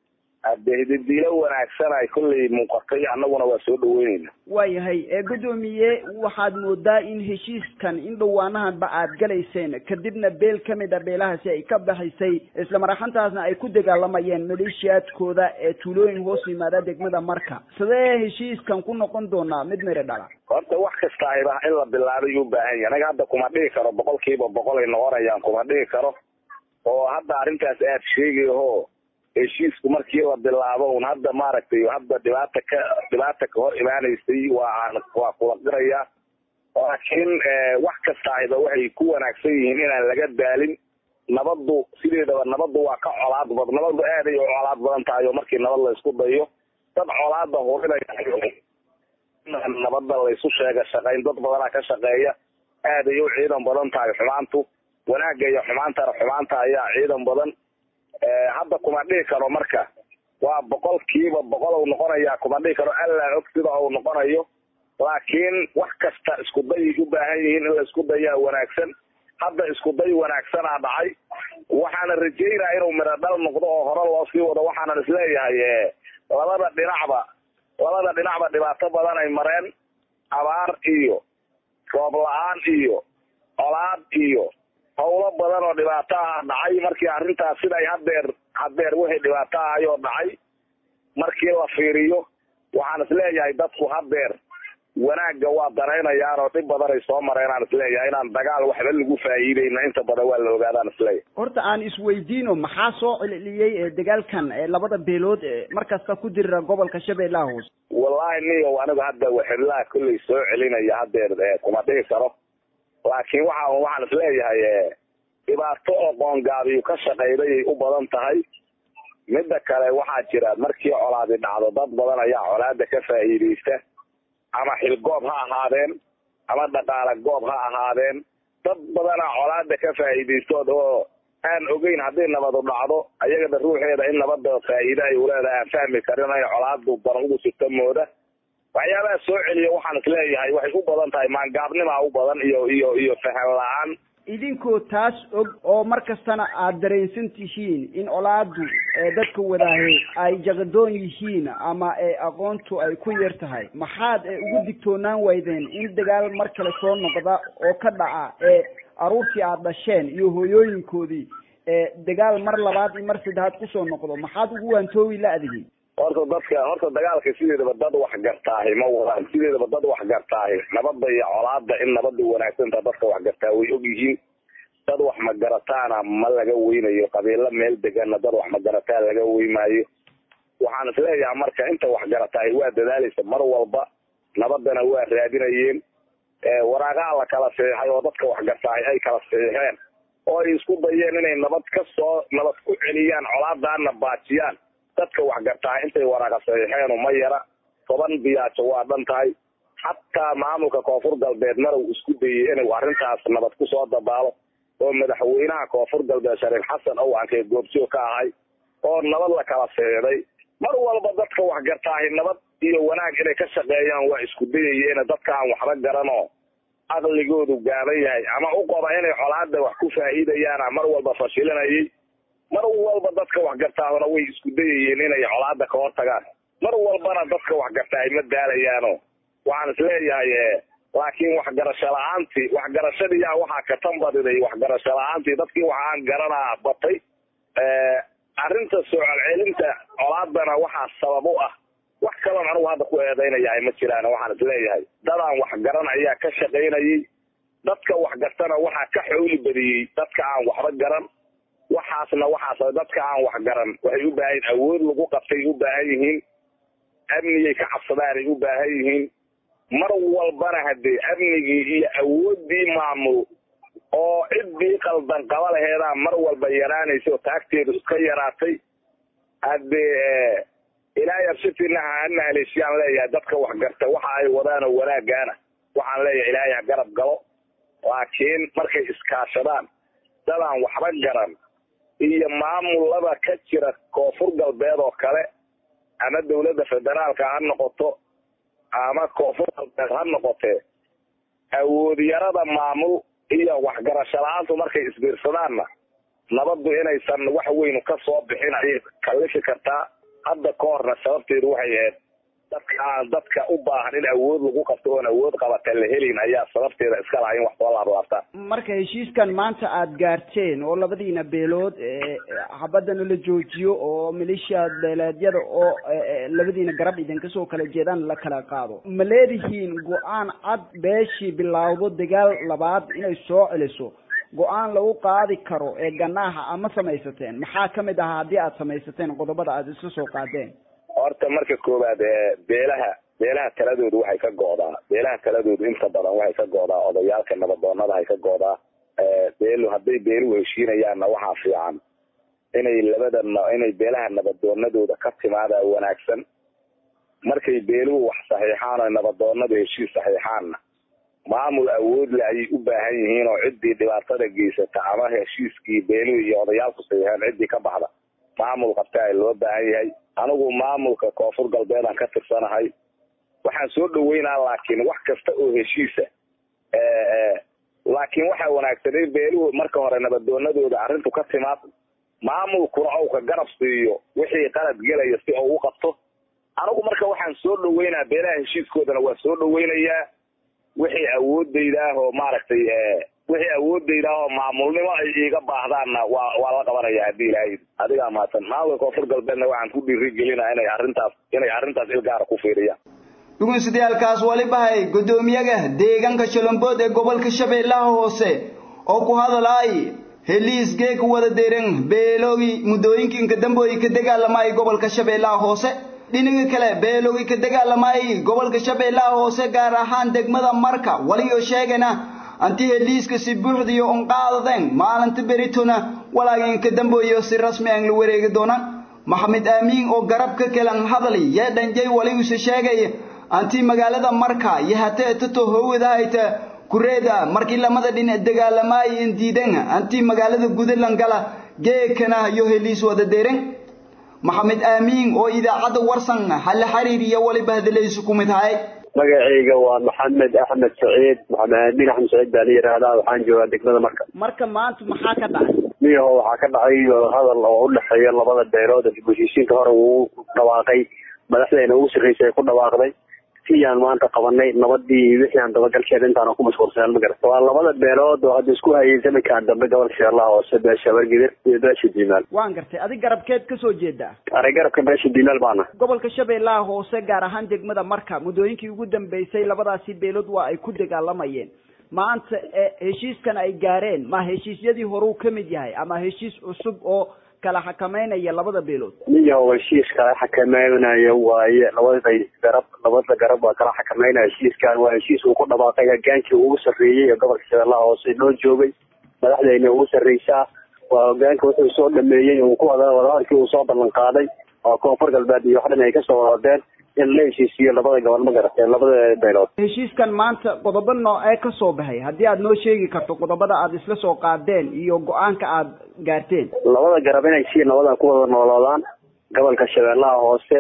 adehdidiilo wanaagsan ay kolley muuqatay annaguna waa soo dhaweynayna waayahay ee guddoomiye waxaad moodaa in heshiiskan in dhowaanahanba aad galayseen kadibna beel ka mid a beelahaasi ay ka baxaysay isla maraxantaasna ay ku dagaalamayeen maleeshiyaadkooda ee tuulooyin hoos yimaada degmada marka sidee heshiiskan ku noqon doonaa mid miri dhala horta wax kasta ayba in la bilaabay u baahan yahay anaga hadda kuma dhihi karo boqol kiiba boqol ay noqonayaan kuma dhihi karo oo hadda arrintaas aad sheegayaho heshiisku markii la bilaabo un hadda maaragtay hadda dhibaata ka dhibaata ka hor imaanaysay waa waa kula qiraya laakiin wax kasta ayba waxay ku wanaagsan yihiin inaan laga daalin nabaddu sideedaba nabaddu waa ka colaad bad nabaddu aad ay u colaad badan tahay oo markii nabad la isku dayo dad colaada hurinaya nabadda laysu sheega shaqayn dad badanaa ka shaqeeya aad ay u ciidan badan tahay xumaantu wanaagga iyo xumaantana xumaanta ayaa ciidan badan hadda kuma dhihi karo marka waa boqol kiiba boqol u noqonaya kuma dhihi karo allaa og sida uu noqonayo laakiin wax kasta isku dayay u baahan yihiin in la isku dayaa wanaagsan hadda isku day wanaagsanaa dhacay waxaana rajeynaya inuu midho dhal noqdo oo hore loo sii wado waxaanan isleeyahay labada dhinacba labada dhinacba dhibaato badan ay mareen abaar iyo roob la-aan iyo colaad iyo howlo badan oo dhibaato ah dhacay markii arrintaas siday hadeer hadeer wixii dhibaato ahayoo dhacay markii la fiiriyo waxaan isleeyahay dadku hadeer wanaagga waa danaynayaan oo dhib badan ay soo mareen aan isleeyahay inaan dagaal waxba lagu faa'iideyna inta badan waa la ogaadaan isleeyahay horta aan isweydiino maxaa soo celceliyey ee dagaalkan ee labada beelood ee markasta ku dirira gobolka shabeellaha hoose wallahi niyow anigu hadda waxiblaha kolley soo celinaya hadeer kuma dhihi karo laakiin waxa waxaan isleeyahay dhibaato oo qoongaabiyu ka shaqayday ay u badan tahay midda kale waxaa jira markii colaadi dhacdo dad badan ayaa colaada ka faa'iidaysta ama xilgoob ha ahaadeen ama dhaqaale goob ha ahaadeen dad badanaa colaada ka faa'iidaystood oo aan ogeyn haddii nabadu dhacdo ayagana ruuxeeda in nabada faa'iide ay uleedahay aan fahmi karin ay colaadu baran ugu sirta mooda waxyaabaha soo celiya waxaan isleeyahay waxay u badan tahay maangaabnimaa u badan iyo iyo iyo fahan la-aan idinkoo taas og oo mar kastana aad dareensan tihiin in colaadu ee dadka wadaahe ay jaqadoon yihiin ama ee aqoontu ay ku yar tahay maxaad ee ugu digtoonaan waydeen in dagaal mar kale soo noqda oo ka dhaca ee aruurtii aad dhasheen iyo hooyooyinkoodii ee dagaal mar labaad iyo mar saddexaad kusoo noqdo maxaad ugu waantoobi la-dihiin horta dadka horta dagaalka sideedaba dad wax gartaahi ma wadaan sideedaba dad wax gartaahi nabada iyo colaada in nabada wanaagsanta dadka wax gartaa way og yihiin dad wax magarataana ma laga weynayo qabiilo meel degana dad wax magarataa laga weymaayo waxaan isleeyahay marka inta wax garataahi waa dadaalaysa mar walba nabadana waa raadinayeen waraaqaha la kala saxiixay oo dadka wax gartaahi ay kala saxiixeen oo ay isku dayeen inay nabad ka soo nabad ku celiyaan colaadaana baajiyaan dadka wax gartaa intay waraaqa saxiixeen ma yara toban biyaajo waa dhan tahay xataa maamulka koonfur galbeed marow isku dayay inuu arrintaas nabad kusoo dabaalo oo madaxweynaha koonfur galbeed shariif xasan ow ankee goobjoog ka ahay oo nabad la kala seeday mar walba dadka wax gartaahi nabad iyo wanaag inay ka shaqeeyaan waa isku dayayeena dadka aan waxba garanoo aqligoodu gaaban yahay ama u qaba inay colaada wax ku faa'iidayaana mar walba fashilinayay mar walba dadka wax gartaahona way isku dayayeen inay colaada ka hor tagaan mar walbana dadka wax gartaahay ma daalayaano waxaan isleeyahay laakiin waxgarasho la-aantii waxgarashadiyaa waxaa ka tan badiday waxgarasho la-aantii dadkii waxaan garanaa batay arrinta soo celcelinta colaadana waxaa sabab u ah wax kaloon anigu hadda ku eedaynayahay ma jiraan waxaan isleeyahay dadaan waxgaran ayaa ka shaqaynayay dadka waxgartana waxaa ka xowli badiyey dadka aan waxba garan waxaasna waxaas dadka aan wax garan waxay u baahan yihin awood lagu qabtay u baahan yihiin amnigay ka cabsadaanay u baahan yihiin mar walbana haddee amnigii iyo awooddii maamul oo ciddii qaldan qaba laheedaa mar walba yaraanaysa oo taagteedu iska yaraatay haddee ilaahay absitinaha hana haleeshiyaan leeyahay dadka wax garta waxa ay wadaanoo wanaagaana waxaan leeyahay ilaahay ha garab galo laakiin markay iskaashadaan dadaan waxba garan iyo maamulada ka jira koonfur galbeed oo kale ama dawladda federaalka ha noqoto ama koonfur galbeed ha noqotee awoodyarada maamul iyo waxgarasho la-aantu markay isbiirsadaanna nabaddu inaysan wax weynu ka soo bixin ayay kallifi kartaa hadda ka horna sababteedu waxay ahayd dadka aan dadka u baahan in awood lagu qabto oon awood qabata la helin ayaa sababteeda iska laha in wax soo laablaabtaan marka heshiiskan maanta aada gaarteen oo labadiina beelood xabadana la joojiyo oo maleeshiya beeleedyada oo labadiina garab idinka soo kala jeedaan la kala qaado ma leedihiin go-aan cad beeshii bilaawdo dagaal labaad inay soo celiso go-aan lagu qaadi karo ee ganaaha ama samaysateen maxaa kamid ahaa haddii aada samaysateen qodobada aada isla soo qaadeen horta marka koowaad beelaha beelaha taladoodu waxay ka go'daa beelaha taladoodu inta badan waxay ka go'daa odayaalka nabadoonada hay ka go'daa beelu hadday beeluhu heshiinayaanna waxaa fiican inay labada inay beelaha nabadoonadooda ka timaadaa wanaagsan markay beeluhu wax saxiixaan oo nabadoonadu heshiis saxiixaanna maamul awoodle ayay u baahan yihiin oo ciddii dhibaatada geysata ama heshiiskii beeluhu iyo odayaalku saxiixeen ciddii ka baxda maamul qabta ay loo baahan yahay anigu maamulka koonfur galbeedaan ka tirsanahay waxaan soo dhaweynaa laakiin wax kasta oo heshiisa laakiin waxaa wanaagsanay beeluhu marka hore nabadoonadooda arrintu ka timaad maamulkuna ou ka garab siiyo wixii qalad gelaya si ou u qabto anigu marka waxaan soo dhaweynaa beelaha heshiiskoodana waa soo dhaweynayaa wixii awoodayda ah oo maaragtay wixii awoodayda ah oo maamulnimo ay iiga baahdaanna waa waa la qabanaya haddii ilaahay adigaa mahadsan maamulka koonfur galbeedna waxaan ku dhiirigelinaa inay arrintaas inay arrintaas ilgaara ku fiiriyaan dhugunsidayaalkaas walibahay guddoomiyaga deegaanka shalombood ee gobolka shabeellaha hoose oo ku hadalay heliis geeg wada deeran beeloogi muddooyinkiinka dambooyi ka dagaalamay gobolka shabeellaha hoose dhinaga kale beeloogi ka dagaalamay gobolka shabeellaha hoose gaar ahaan degmada marka waliyo sheegana anti heliiska si buuxdiyo on qaadadeen maalinta beritona walaaginka dambooyo si rasmi aan la wareegi doonaan maxamed aamiin oo garabka kalan hadali yee dhanjay waligiisa sheegay anti magaalada marka iyo hatee tato howdahayta kureeda markii lamada dhinac dagaalamaay in diidan anti magaalada gudaland gala geekana iyo heliis wada deeren maxamed aamiin oo idaacadda warsan hala xiriir iyo waliba hadalaysu ku mid ahay magacayga waa maxamed axmed saciid maxamed aamin axmed saciid baa la yidhaahdaa waxaan joogaa degmada marka marka maanta maxaa ka dhacay miyaho waxaa ka dhacay hadal oo udhexeeya labada beelood dib heshiisiinka hore uu dhawaaqay madaxdeena ugu sarreysay ay ku dhawaaqday siyaan maanta qabanay nabadii wixii aan dabagalkeeda intaan ku mashquulsanaan ma garata waa labada beelood oo hadda isku hayay zamankaan dambe gobolka shabeellaha hoose beesha wargidir iyo beesha diimaal waan gartay adig garabkeed kasoo jeedaa ari garabka beesha diimaal baana gobolka shabeellaha hoose gaar ahaan degmada marka muddooyinkii ugu dambeysay labadaasi beelood waa ay ku dagaalamayeen maanta heshiiskan ay gaareen ma heshiisyadii horuu ka mid yahay ama heshiis cusub oo kala xakameynaya labada beelood miyaho heshiis kala xakameynaya waaye labada garab labada garab waa kala xakameynaya heshiiskan waa heshiis uu ku dhawaaqay hogaankii ugu sarreeyey ee gobolka shabeellaha hoose noo joogay madaxdeyna ugu sarreysaa waa hogaanka wuxuu soo dhameeyey uu ku wada wadahadalkii uu soo ballan qaaday oo koonfur galbeed iyo wax dhan ay kasoo wadadeen in la heshiisiyo labada gobol ma garatee labada beelood heshiiskan maanta qodobo noocee ka soo baxay haddii aad noo sheegi karto qodobada aad isla soo qaadeen iyo go-aanka aad gaarteen labada garab inay si nabadan ku wada nooloodaan gobolka shabeellaha hoose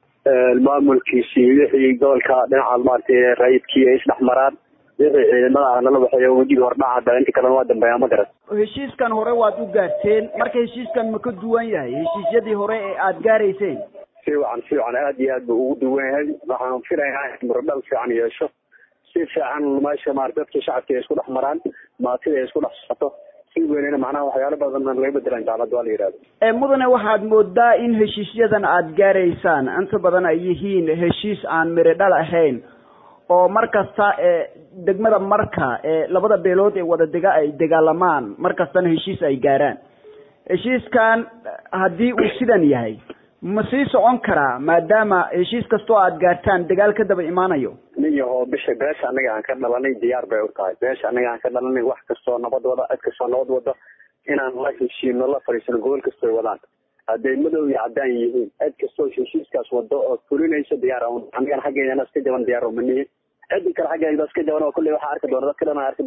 maamulkiisii wixii gobolka dhinaca maaragtay rayidkii ay isdhex maraan wixii ciidamada ah nala waxeeyo wejiga hordhaca da inta kalena waa dambeeyaa ma garat heshiiskan hore waad u gaarteen marka heshiiskan ma ka duwan yahay heshiisyadii hore ee aad gaarayseen si wacan si wacan aad iyo aad buu ugu duwan yahay waxaan filayaa in muradhal fiican yeesho si fiican meesha maarata dadka shacabka ay isku dhex maraan maatida ay isku dhex socoto si weynena macnaha waxyaalo badan laga bedelaan jaamacad waa la yidhahdo mudane waxaad moodaa in heshiisyadan aad gaaraysaan inta badan ay yihiin heshiis aan miridhal ahayn oo mar kasta degmada marka labada beelood ee wada dega ay dagaalamaan mar kastana heshiis ay gaaraan heshiiskan haddii uu sidan yahay ma sii socon karaa maadaama heshiis kastoo aad gaartaan dagaal ka daba imaanayo niyaho bisha beesha annaga aan ka dhalanay diyaar bay u tahay beesha annaga aan ka dhalanay wax kastoo nabad wada cid kastoo nabad wado inaan la heshiino la fadhiisano gobol kastoy wadaan hadday madow iyo caddaan yihiin cid kastoo heshiiskaas wado oo fulinayso diyaar annagana xaggeena iska jaban diyaar uma nihin ciddi kale xaggeeda iska jaban oo kulley waxaa arki doona dadka dhan arki doonaan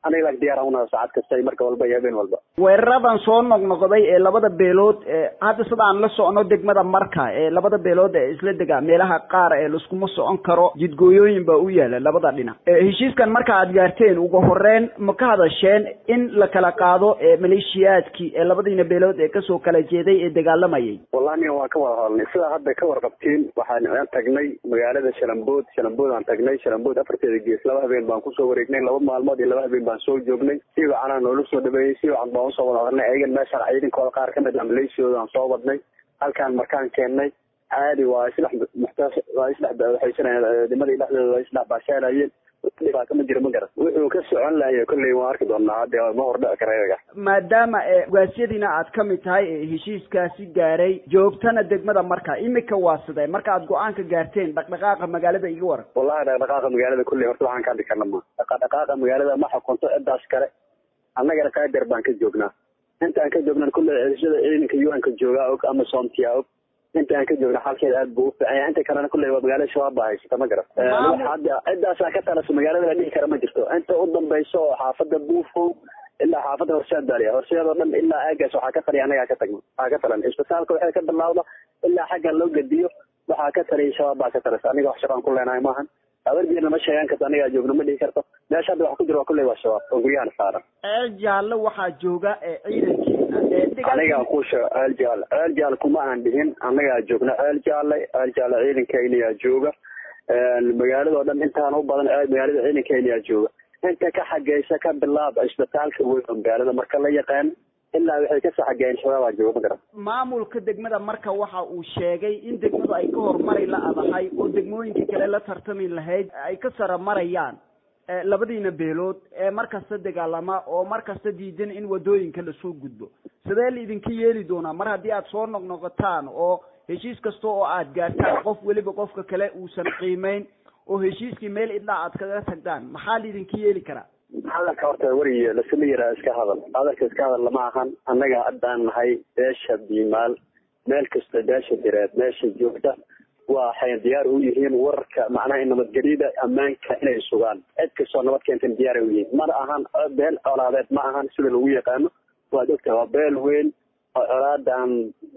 aniga laak diyaar unahay saacad kasta iyo marka walba iyo habeen walba weeraradan soo noqnoqday ee labada beelood ee hadda sida aan la socono degmada marka ee labada beelood ee isla degaa meelaha qaar ee laiskuma socon karo jidgooyooyin baa u yaala labada dhinac heshiiskan marka aad gaarteen ugu horeyn ma ka hadasheen in la kala qaado ee maleeshiyaadkii ee labadiina beelood ee kasoo kala jeeday ee dagaalamayay wallahi aniga waan ka wada hadalnay sidaa hadda ka warqabtiin waxaan aan tagnay magaalada shalambood shalambood aan tagnay shalambood afarteeda gees laba habeen baan kusoo wareegnay laba maalmood iyo laba habeen baan soo joognay si wacanaa noola soo dhaweeyey si wacan baan usoo wada hadalnay ayagan meeshaan ciidankooda qaar kamid ah maleeshiyooda aan soo wadnay halkaan markaan keennay caadi waa isdhex muxtaas waa isdhex waxaysanayeen nimadii dhexdooda waa isdhex baashaalayeen dhibaato ma jiro ma garan wuxuu ka socon lahayo kolley waan arki doonaa hadde ma hordhici kara iyaga maadaama ee ugaasyadiina aad ka mid tahay ee heshiiskaasi gaaray joogtana degmada marka imika waa sidee marka aad go-aanka gaarteen dhaqdhaqaaqa magaalada iga waran wallahi dhaqdhaqaaqa magaalada kolley horta waxaan ka hadli karna ma dhaqdhaqaaqa magaalada ma xukunto cidaas kale annagana qaader baan ka joognaa intaan ka joognan kolley cedishada ciidanka un-ka joogaa og ama soomtiyaa og inta aan ka joogna xalkeeda aad buu u fiican yahay inta kalena kulley waa magaalada shabaab baa haysata ma garan hadda ciddaasaa ka talasa magaalada la dhihi kara ma jirto inta u dambayso oo xaafada buufow ilaa xaafada horseed baaliya horseed oo dhan ilaa aagaas waxaa ka taliya annagaa ka tagno waxaa ka talan isbitaalka waxay ka bilaawda ilaa xaggan loo gediyo waxaa ka taliya shabaab baa ka talasa aniga wax shaqaan ku leenahay maahan habargeerna ma sheegan karto anigaa joogno ma dhihi karto meesha hadda wax ku jiro waa kulley waa shabaab oo guryahan saaran ceel jaalle waxaa jooga ee ciidankiina ee anigaa ku sheego ceel jaale ceel jaale kuma aan dhihin annagaa joogna ceel jaale ceel jaale ciidankaynayaa jooga magaaladao dhan intaan u badan magaalada ciidankaynayaa jooga inta ka xageysa ka bilaaba isbitaalka weyn oo magaalada marka la yaqaan ilaa waxay kasoo xageeyeen shabaabaa jooga ma garan maamulka degmada marka waxa uu sheegay in degmadu ay ka horumari la adahay oo degmooyinka kale la tartami lahayd ay ka sara marayaan labadiina beelood ee markasta dagaalama oo markasta diidan in wadooyinka lasoo gudbo sidee la idinka yeeli doonaa mar haddii aad soo noqnoqotaan oo heshiis kasta oo aad gaartaan qof weliba qofka kale uusan qiimeyn oo heshiiskii meel idlaa aad kaga tagtaan maxaa la idinka yeeli karaa hadalka horta weriye lasuma yiraa iska hadal hadalka iska hadal lama ahan annaga haddaan nahay beesha biimaal meel kasta beesha direed meesha joogta waxay diyaar u yihiin wararka macnaha nabadgelyada ammaanka inay sugaan cid kastoo nabad keenten diyaar u yihiin mana ahan beel colaadeed ma ahan sida lagu yaqaano waad ogtahay waa beel weyn oo colaadan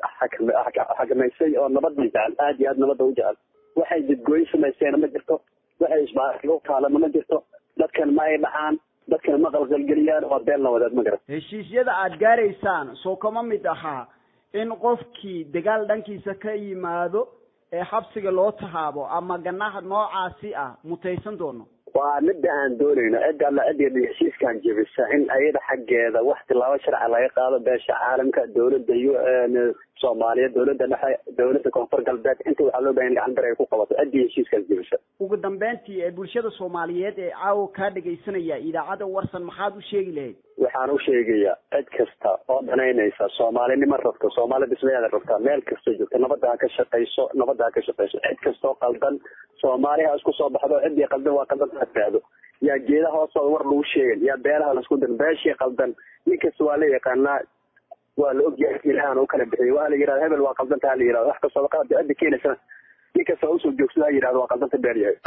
xakamaysay oo nabada jecel aad iyo aad nabada u jecel waxay jidgooyin samayseena ma jirto waxay isbaarlo taalana ma jirto dadkan ma ay dhacaan dadkan ma qalqalgeliyaan waa beel nabadeed ma garan heshiisyada aad gaaraysaan soo kama mid ahaa in qofkii dagaal dhankiisa ka yimaado ee xabsiga loo tahaabo ama ganaha noocaasi ah mutaysan doono waa midda aan doonayno cidda alla cidda heshiiskan jebisa in ayada xaggeeda wax tilaabo sharci laga qaado beesha caalamka dawladda u soomaaliya dawladda dhexe dawladda koonfur galbeed inta waxaa loo bahan gacan bir ay ku qabato ciddii heshiiskaas jebisa ugu dambeyntii ee bulshada soomaaliyeed ee caawa kaa dhegaysanaya idaacadda warsan maxaad u sheegi lahayd waxaan u sheegayaa cid kasta oo danaynaysa soomaalinimo rabto soomaali dhismayaada rabta meel kastoo joogta nabadda ha ka shaqayso nabadda ha ka shaqayso cid kastoo qaldan soomaali ha isku soo baxdo ciddii qaldan waa qaldan ha tiraahdo yaa geedaha hoostooda war lagu sheegay yaa beelaha laisku dirin beeshii qaldan nin kasta waa la yaqaanaa waa la ogyahay ilahan u kala bixiyay waa la yidhahda hebel waa qaldanta ha la yidhahdo wax kastoo qalad cidda keenaysana nin kasta usoo joogsada ha yidhahdo waa qaldanta beel yahay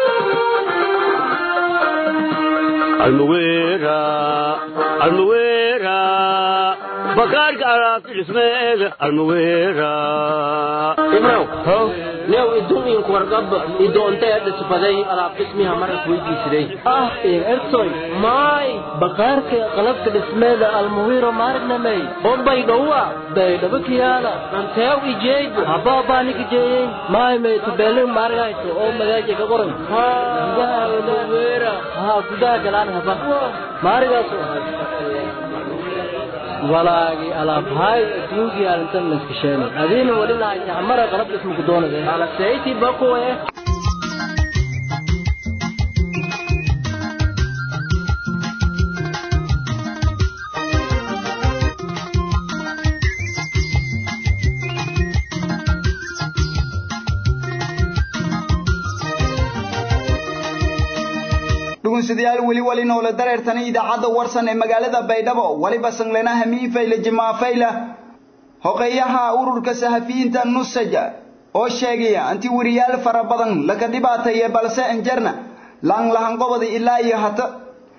almuwera almuwera bakaarka alaabta dhismeega almuwera ibrow new iduminku wargab idoonta dhisbaday alaab dhismiha maras weydiisiday ah ertoy maay bakaarka qalabka dhismeeda almuwiro maarnamey bombay dhowa baydhabo kiyaala anteew ijeegu habaabanik ijeeyey maay may tabeelin maargayso oo magaaja ka qoran gudaha almuwera ha gudaha galaan haba maarigaas walaagi alaabhaay adduunkii arintan laskasheen adiina wali lahaysa mara qalab dhismuku doonade alasayti bakuwe dhugunsidayaal weli wali noole dareertani idaacadda warsan ee magaalada baydhabo waliba sanglena hamiinfayla jimaafayla hoqeeyaha ururka sahafiyiinta nusaja oo sheegaya anti weriyaal fara badan laga dhibaateeye balse enjarna laan lahanqobada ilaa iyo hata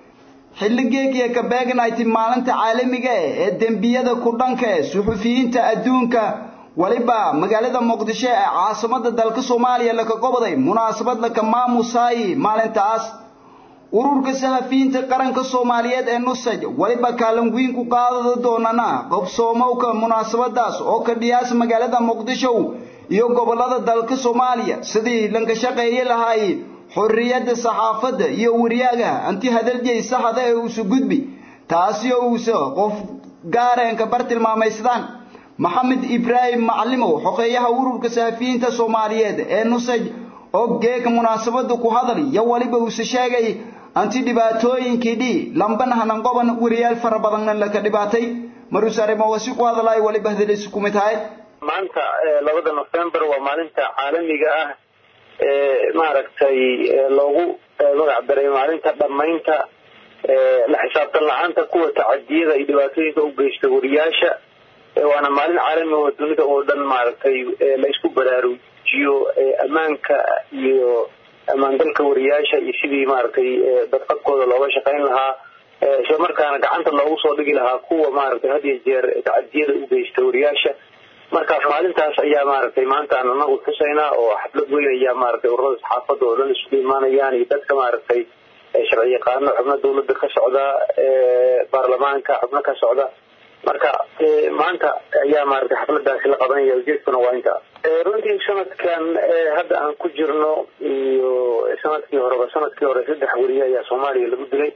xilligeegiya ka beegnayti maalinta caalamiga eh ee dembiyada ku dhanka eh suxufiyiinta adduunka waliba magaalada muqdisho ee caasimada dalka soomaaliya laka goboday munaasabad laka maamusaayi maalintaas ururka saxafiyiinta qaranka soomaaliyeed ee nusaj waliba kaalin weyn ku qaadada doonana qobsoomowka munaasabadaas oo ka dhiyaas magaalada muqdisho iyo gobolada dalka soomaaliya sidii lanka shaqeeye lahaay xorriyadda saxaafadda iyo wariyaaga anti hadaljeey saxda ee uusa gudbi taasi oo uusa qof gaareenka bar tilmaamaysadaan maxamed ibraahim macalimow xoqeeyaha ururka saxafiyiinta soomaaliyeed ee nusaj oo geeka munaasabada ku hadal iyo waliba uusa sheegay anti dhibaatooyinkii dhi lamban hananqoban wariyaal fara badanna laka dhibaatay maruus arrimo wasi ku hadalaay waliba hadalisi kumid tahay maanta labada nofembar waa maalinta caalamiga ah ee maaragtay loogu magac daray maalinta dhammaynta la xisaabtan la-aanta kuwa tacadiyada iyo dhibaatooyinka u geysta wariyaasha waana maalin caalami oo dunida oo dhan maaragtay la isku baraarujiyo ammaanka iyo ammaangalka wariyaasha iyo sidii maaragtay dadqabkooda looga shaqayn lahaa isla markaana gacanta loogu soo dhigi lahaa kuwa maaragtay had iyo jeer tacadiyada u geysta wariyaasha markaas maalintaas ayaa maaragtay maanta aan anagu xusaynaa oo xaflad weyn ayaa maaragtay ururada saxaafadda oo dhan isugu imaanayaan iyo dadka maaragtay sharci yaqaano xubno dawladda ka socda baarlamaanka xubno ka socda marka maanta ayaa maaragtay xafladaasi la qabanaya ujeedkuna waa inta runtii sanadkan hadda aan ku jirno iyo sanadkii horeba sanadkii hore saddex weriye ayaa soomaaliya lagu dilay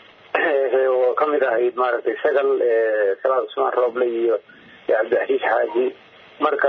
oo kamid ahayd maaragtay sagal salaad cusmaan rooble iyo cabdixasiis xaaji marka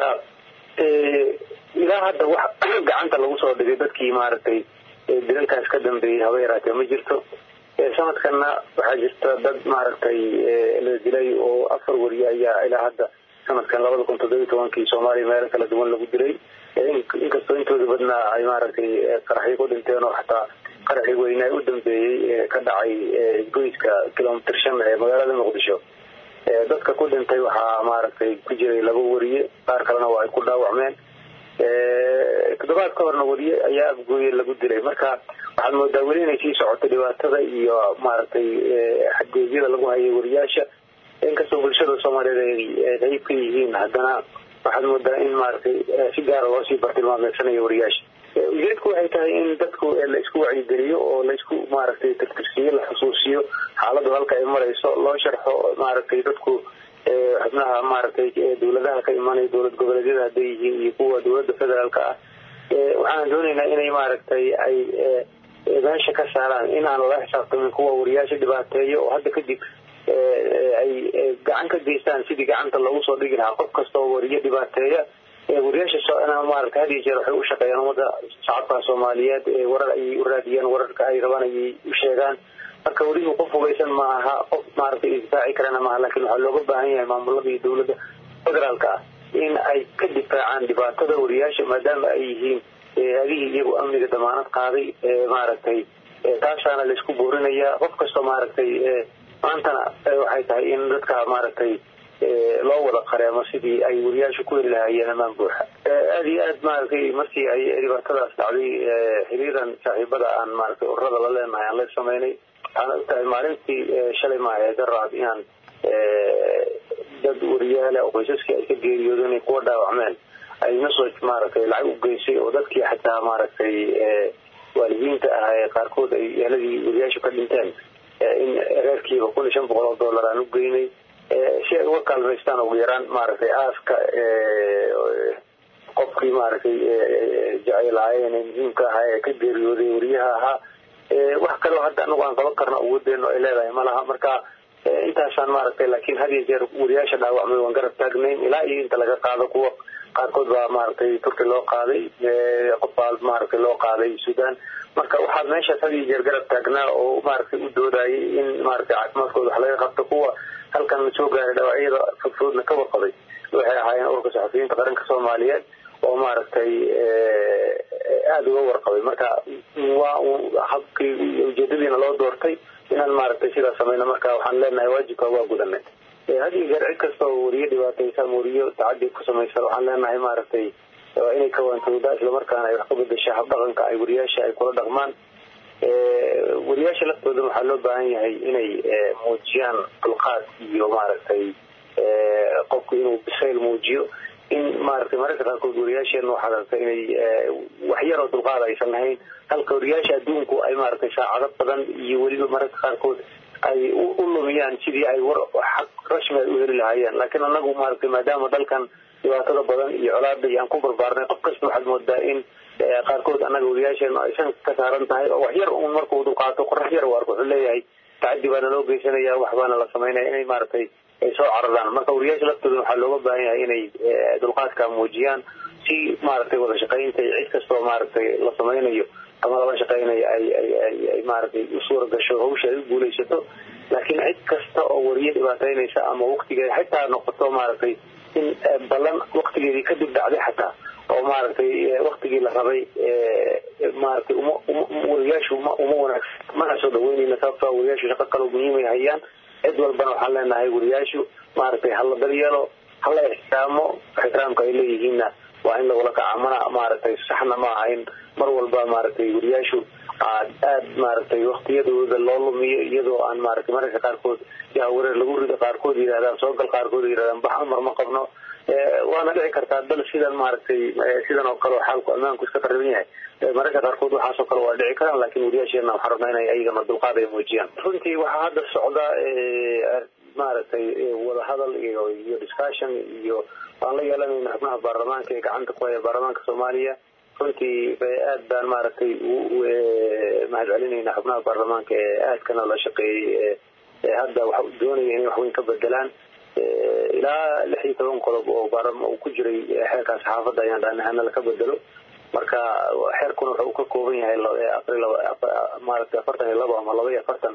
ilaa hadda wax gacanta lagu soo dhigay dadkii maaragtay dilalkaas ka dambeeyey haba yaraatee ma jirto sanadkanna waxaa jirta dad maaragtay la dilay oo afar weriye ayaa ilaa hadda sanadkan labada kun toddoba iyo tobankii soomaaliya meelo kala duwan lagu dilay inkastoo intooda badnaa ay maaragtay qaraxyo ku dhinteen oo xataa qaraxii weynaa u dambeeyey ka dhacay goyska kilomitr shan ee magaalada muqdisho dadka ku dhintay waxaa maaragtay ku jiray laba weriye qaar kalena waa ay ku dhaawacmeen toddobaad ka horna weriye ayaa afgooye lagu dilay marka waxaad moodaa weli inay sii socoto dhibaatada iyo maaragtay xadgoodyada lagu hayay weriyaasha inkastoo bulshada soomaaliyeed ay qayb ka yihiin haddana waxaad moodaa in maaragtay si gaara loo sii bartilmaameedsanayo weriyaasha ujeedku waxay tahay in dadku la isku wacyigeliyo oo la isku maaragtay tirtirsiyo la xusuusiyo xaaladu halka ay marayso loo sharxo maaragtay dadku xubnaha maaragtay dawladaha ka imanaya dowlad goboleedyada hadday yihiin iyo kuwa dowladda federaalka ah waxaan doonaynaa inay maaragtay ay meesha ka saaraan in aan lala xisaabtamin kuwa wariyaasha dhibaateeyo oo hadda kadib ay gacan ka geystaan sidii gacanta loogu soo dhigi lahaa qof kasta oo wariyo dhibaateeya wariyaasha maarata had iyo jeer waxay u shaqeeyaan ummadda shacabka soomaaliyeed warar ayay u raadiyaan wararka ay rabaan ayay u sheegaan marka weliba qof hugaysan ma aha qof maaragtay isdifaaci karana maaha laakiin waxaa looga baahan yahay maamulada iyo dowladda federaalka ah in ay ka difaacaan dhibaatada wariyaasha maadaama ay yihiin adihii iyagu amniga damaanad qaaday maaragtay taasaana laisku boorinayaa qof kastoo maaragtay maantana waxay tahay in dadka maaragtay loo wada qareemo sidii ay wariyaasha ku heli lahaayeen amaan buuxa aada iyo aad maaragtay markii ay dhibaatadaas dhacday xiriiran saaxiibada aan maaragtay ururada la leenahay aan la sameynay waxaan ogtahay maalintii shalay maahe garaad inaan dad wariyaale oo qoysaskii ay ka geeriyoodeen ay kuwa dhaawacmeen ay nasoo maaragtay lacag u geysay oo dadkii xataa maaragtay waalidiinta ah ee qaarkood ay eheladii wariyaashu ka dhinteen in reerkiiba kun iyo shan boqol oo dollar aan u geynay si ay uga kaalmaystaan ugu yaraan maaragtay aaska qofkii maaragtay jeceylaayeen ee muhiimka ahaa ee ka geeriyooday wariyaha ahaa wax kaleo hadda anagu aan qaban karno awoodeeno ay leedahay ma laha marka intaasaan maaragtay laakiin had iyo jeer wariyaasha dhaawacmay waan garab taagnayn ilaa iyo inta laga qaado kuwa qaarkood baa maaragtay turki loo qaaday qof baa maaragtay loo qaaday sudan marka waxaad meeshaas had iyo jeer garab taagnaa oo maaragtay u doodayay in maaragtay caafimaadkooda wax laga qabto kuwa halkan soo gaaray dhaawacyada fudfudna ka warqabay waxay ahaayeen ururka saxafiyiinta qaranka soomaaliyeed oo maaragtay aada uga warqabay marka waa habkii ujeedadiina loo doortay inaan maaragtay sidaas samayno marka waxaan leenahay waajibka waa gudanay had iyo jeer cid kasta oo wariyo dhibaataysa ama wariyo tacadi ku samaysan waxaan leenahay maaragtay inay kawaantooda islamarkaana ay wax ka bedesha habdhaqanka ay wariyaasha ay kula dhaqmaan wariyaasha wariyaasha laftooda waxaa loo baahan yahay inay muujiyaan dulqaad iyo maaragtay qofku inuu bisayl muujiyo in maaragtay mararka qaarkood wariyaasheena waxaad aragtay inay wax yaroo dulqaad aysan lahayn halka wariyaasha adduunku ay maaragtay saacado badan iyo weliba mararka qaarkood ay u lumiyaan sidii ay war xaq rasmi ay u heli lahaayeen laakiin anagu maaragtay maadaama dalkan dhibaatada badan iyo colaada iyo aan ku barbaarnay qof kasta waxaad moodaa in qaarkood annaga wariyaasheena aysan ka saaran tahay oo wax yar uun markuu dulqaato qorax yar u arko wuxuu leeyahay tacadi baana loo geysanaya wax baana la samaynaya inay maaragtay ay soo cararaan marka wariyaasha laftooda waxaa looga baahan yahay inay dulqaadka muujiyaan si maaragtay wada shaqaynta iyo cid kastoo maaragtay la samaynayo ama lala shaqaynayo ay ay ay ay maaragtay u suura gasho hawsha ay u guulaysato laakiin cid kasta oo wariye dhibaataynaysa ama waktigeeda xitaa noqoto maaragtay in ballan waktigeedii kadib dhacday xataa oo maaragtay waktigii la rabay maaragtay uma wariyaashu uma uma wanaagsan mana soo dhaweynayna sababtoo wariyaashu shaqo kaloo muhiimay hayaan cid walbana waxaan leenahay wariyaashu maaragtay hala daryeelo hala ixtiraamo ixtiraamka ay leeyihiinna waa in lagula kaca mana maaragtay saxna ma aha in mar walba maaragtay wariyaashu aad aad maaragtay waktiyadooda loo lumiyo iyadoo aan maaragtay mararka qaarkood yaa wareer lagu rido qaarkood yidhahdaan soogal qaarkood yidhahdaan bax amar ma qabno waana dhici kartaa dal sidan maaragtay sidan oo kale oo xaalku ammaanku iska qariban yahay mararka qaarkood waxaasoo kale waa dhici karaan laakiin wariyaasheena waxaan rabnaa inay ayagana dulqaad ay muujiyaan runtii waxaa hadda socda maaragtay wadahadal iyo iyo discussion iyo waan la yeelanayna xubnaha baarlamaanka ee gacanta ku haya baarlamaanka soomaaliya runtii aad baan maaragtay mahad celinayna xubnaha baarlamaanka ee aadkana la shaqeeyey hadda waxa doonaya inay waxweyn ka bedelaan ilaa lix iyo toban qodob oo baarlama uu ku jiray xeerkan saxaafadda ayaan dhahnahana laka bedelo marka xeerkuna wuxuu ka kooban yahay afar maaragtay afartan iyo labo ama laba iyo afartan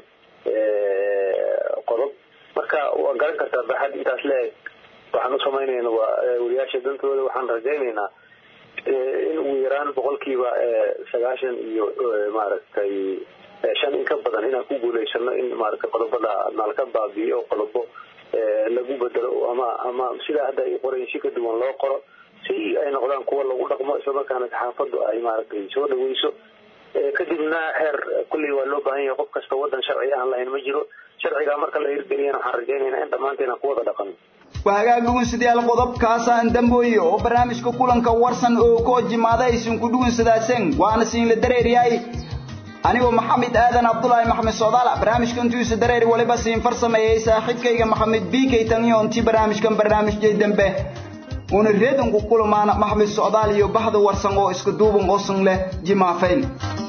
qodob marka waa garan kartaa baxad intaas le-eg waxaan u samaynayna waa wariyaasha dantooda waxaan rajaynaynaa in ugu yaraan boqolkiiba sagaashan iyo maaragtay shan in ka badan inaan ku guulaysano in maaragtay qodobada nalka baabiyo oo qodobo lagu bedelo ama ama sidaa hadda ay qorayin si ka duwan loo qoro si ay noqdaan kuwa lagu dhaqmo islamarkaana saxaafaddu ay maaragtay soo dhaweyso kadibna xeer kulley waa loo baahan yahay qof kasta wadan sharci aan lahayn ma jiro sharcigaa marka la hirgeliyana waxaan rajaynaynaa in dhammaanteena ku wada dhaqano waa hagaag dhugunsidayaal qodobkaasaan dambooye oo barnaamijka kulanka warsan oo koo jimaada aysan ku dhugunsadaaseen waana siinla dareeryahay anigoo maxamed aadan cabdulaahi maxamed socdaala barnaamijka intuisa dareeri waliba siin farsameeyey saaxiibkayga maxamed biikay taniyo intii barnaamijkan barnaamijyay dambe una reedanku kulamaana maxamed socdaal iyo bahda warsan oo isku duuban oosan leh jimaafayn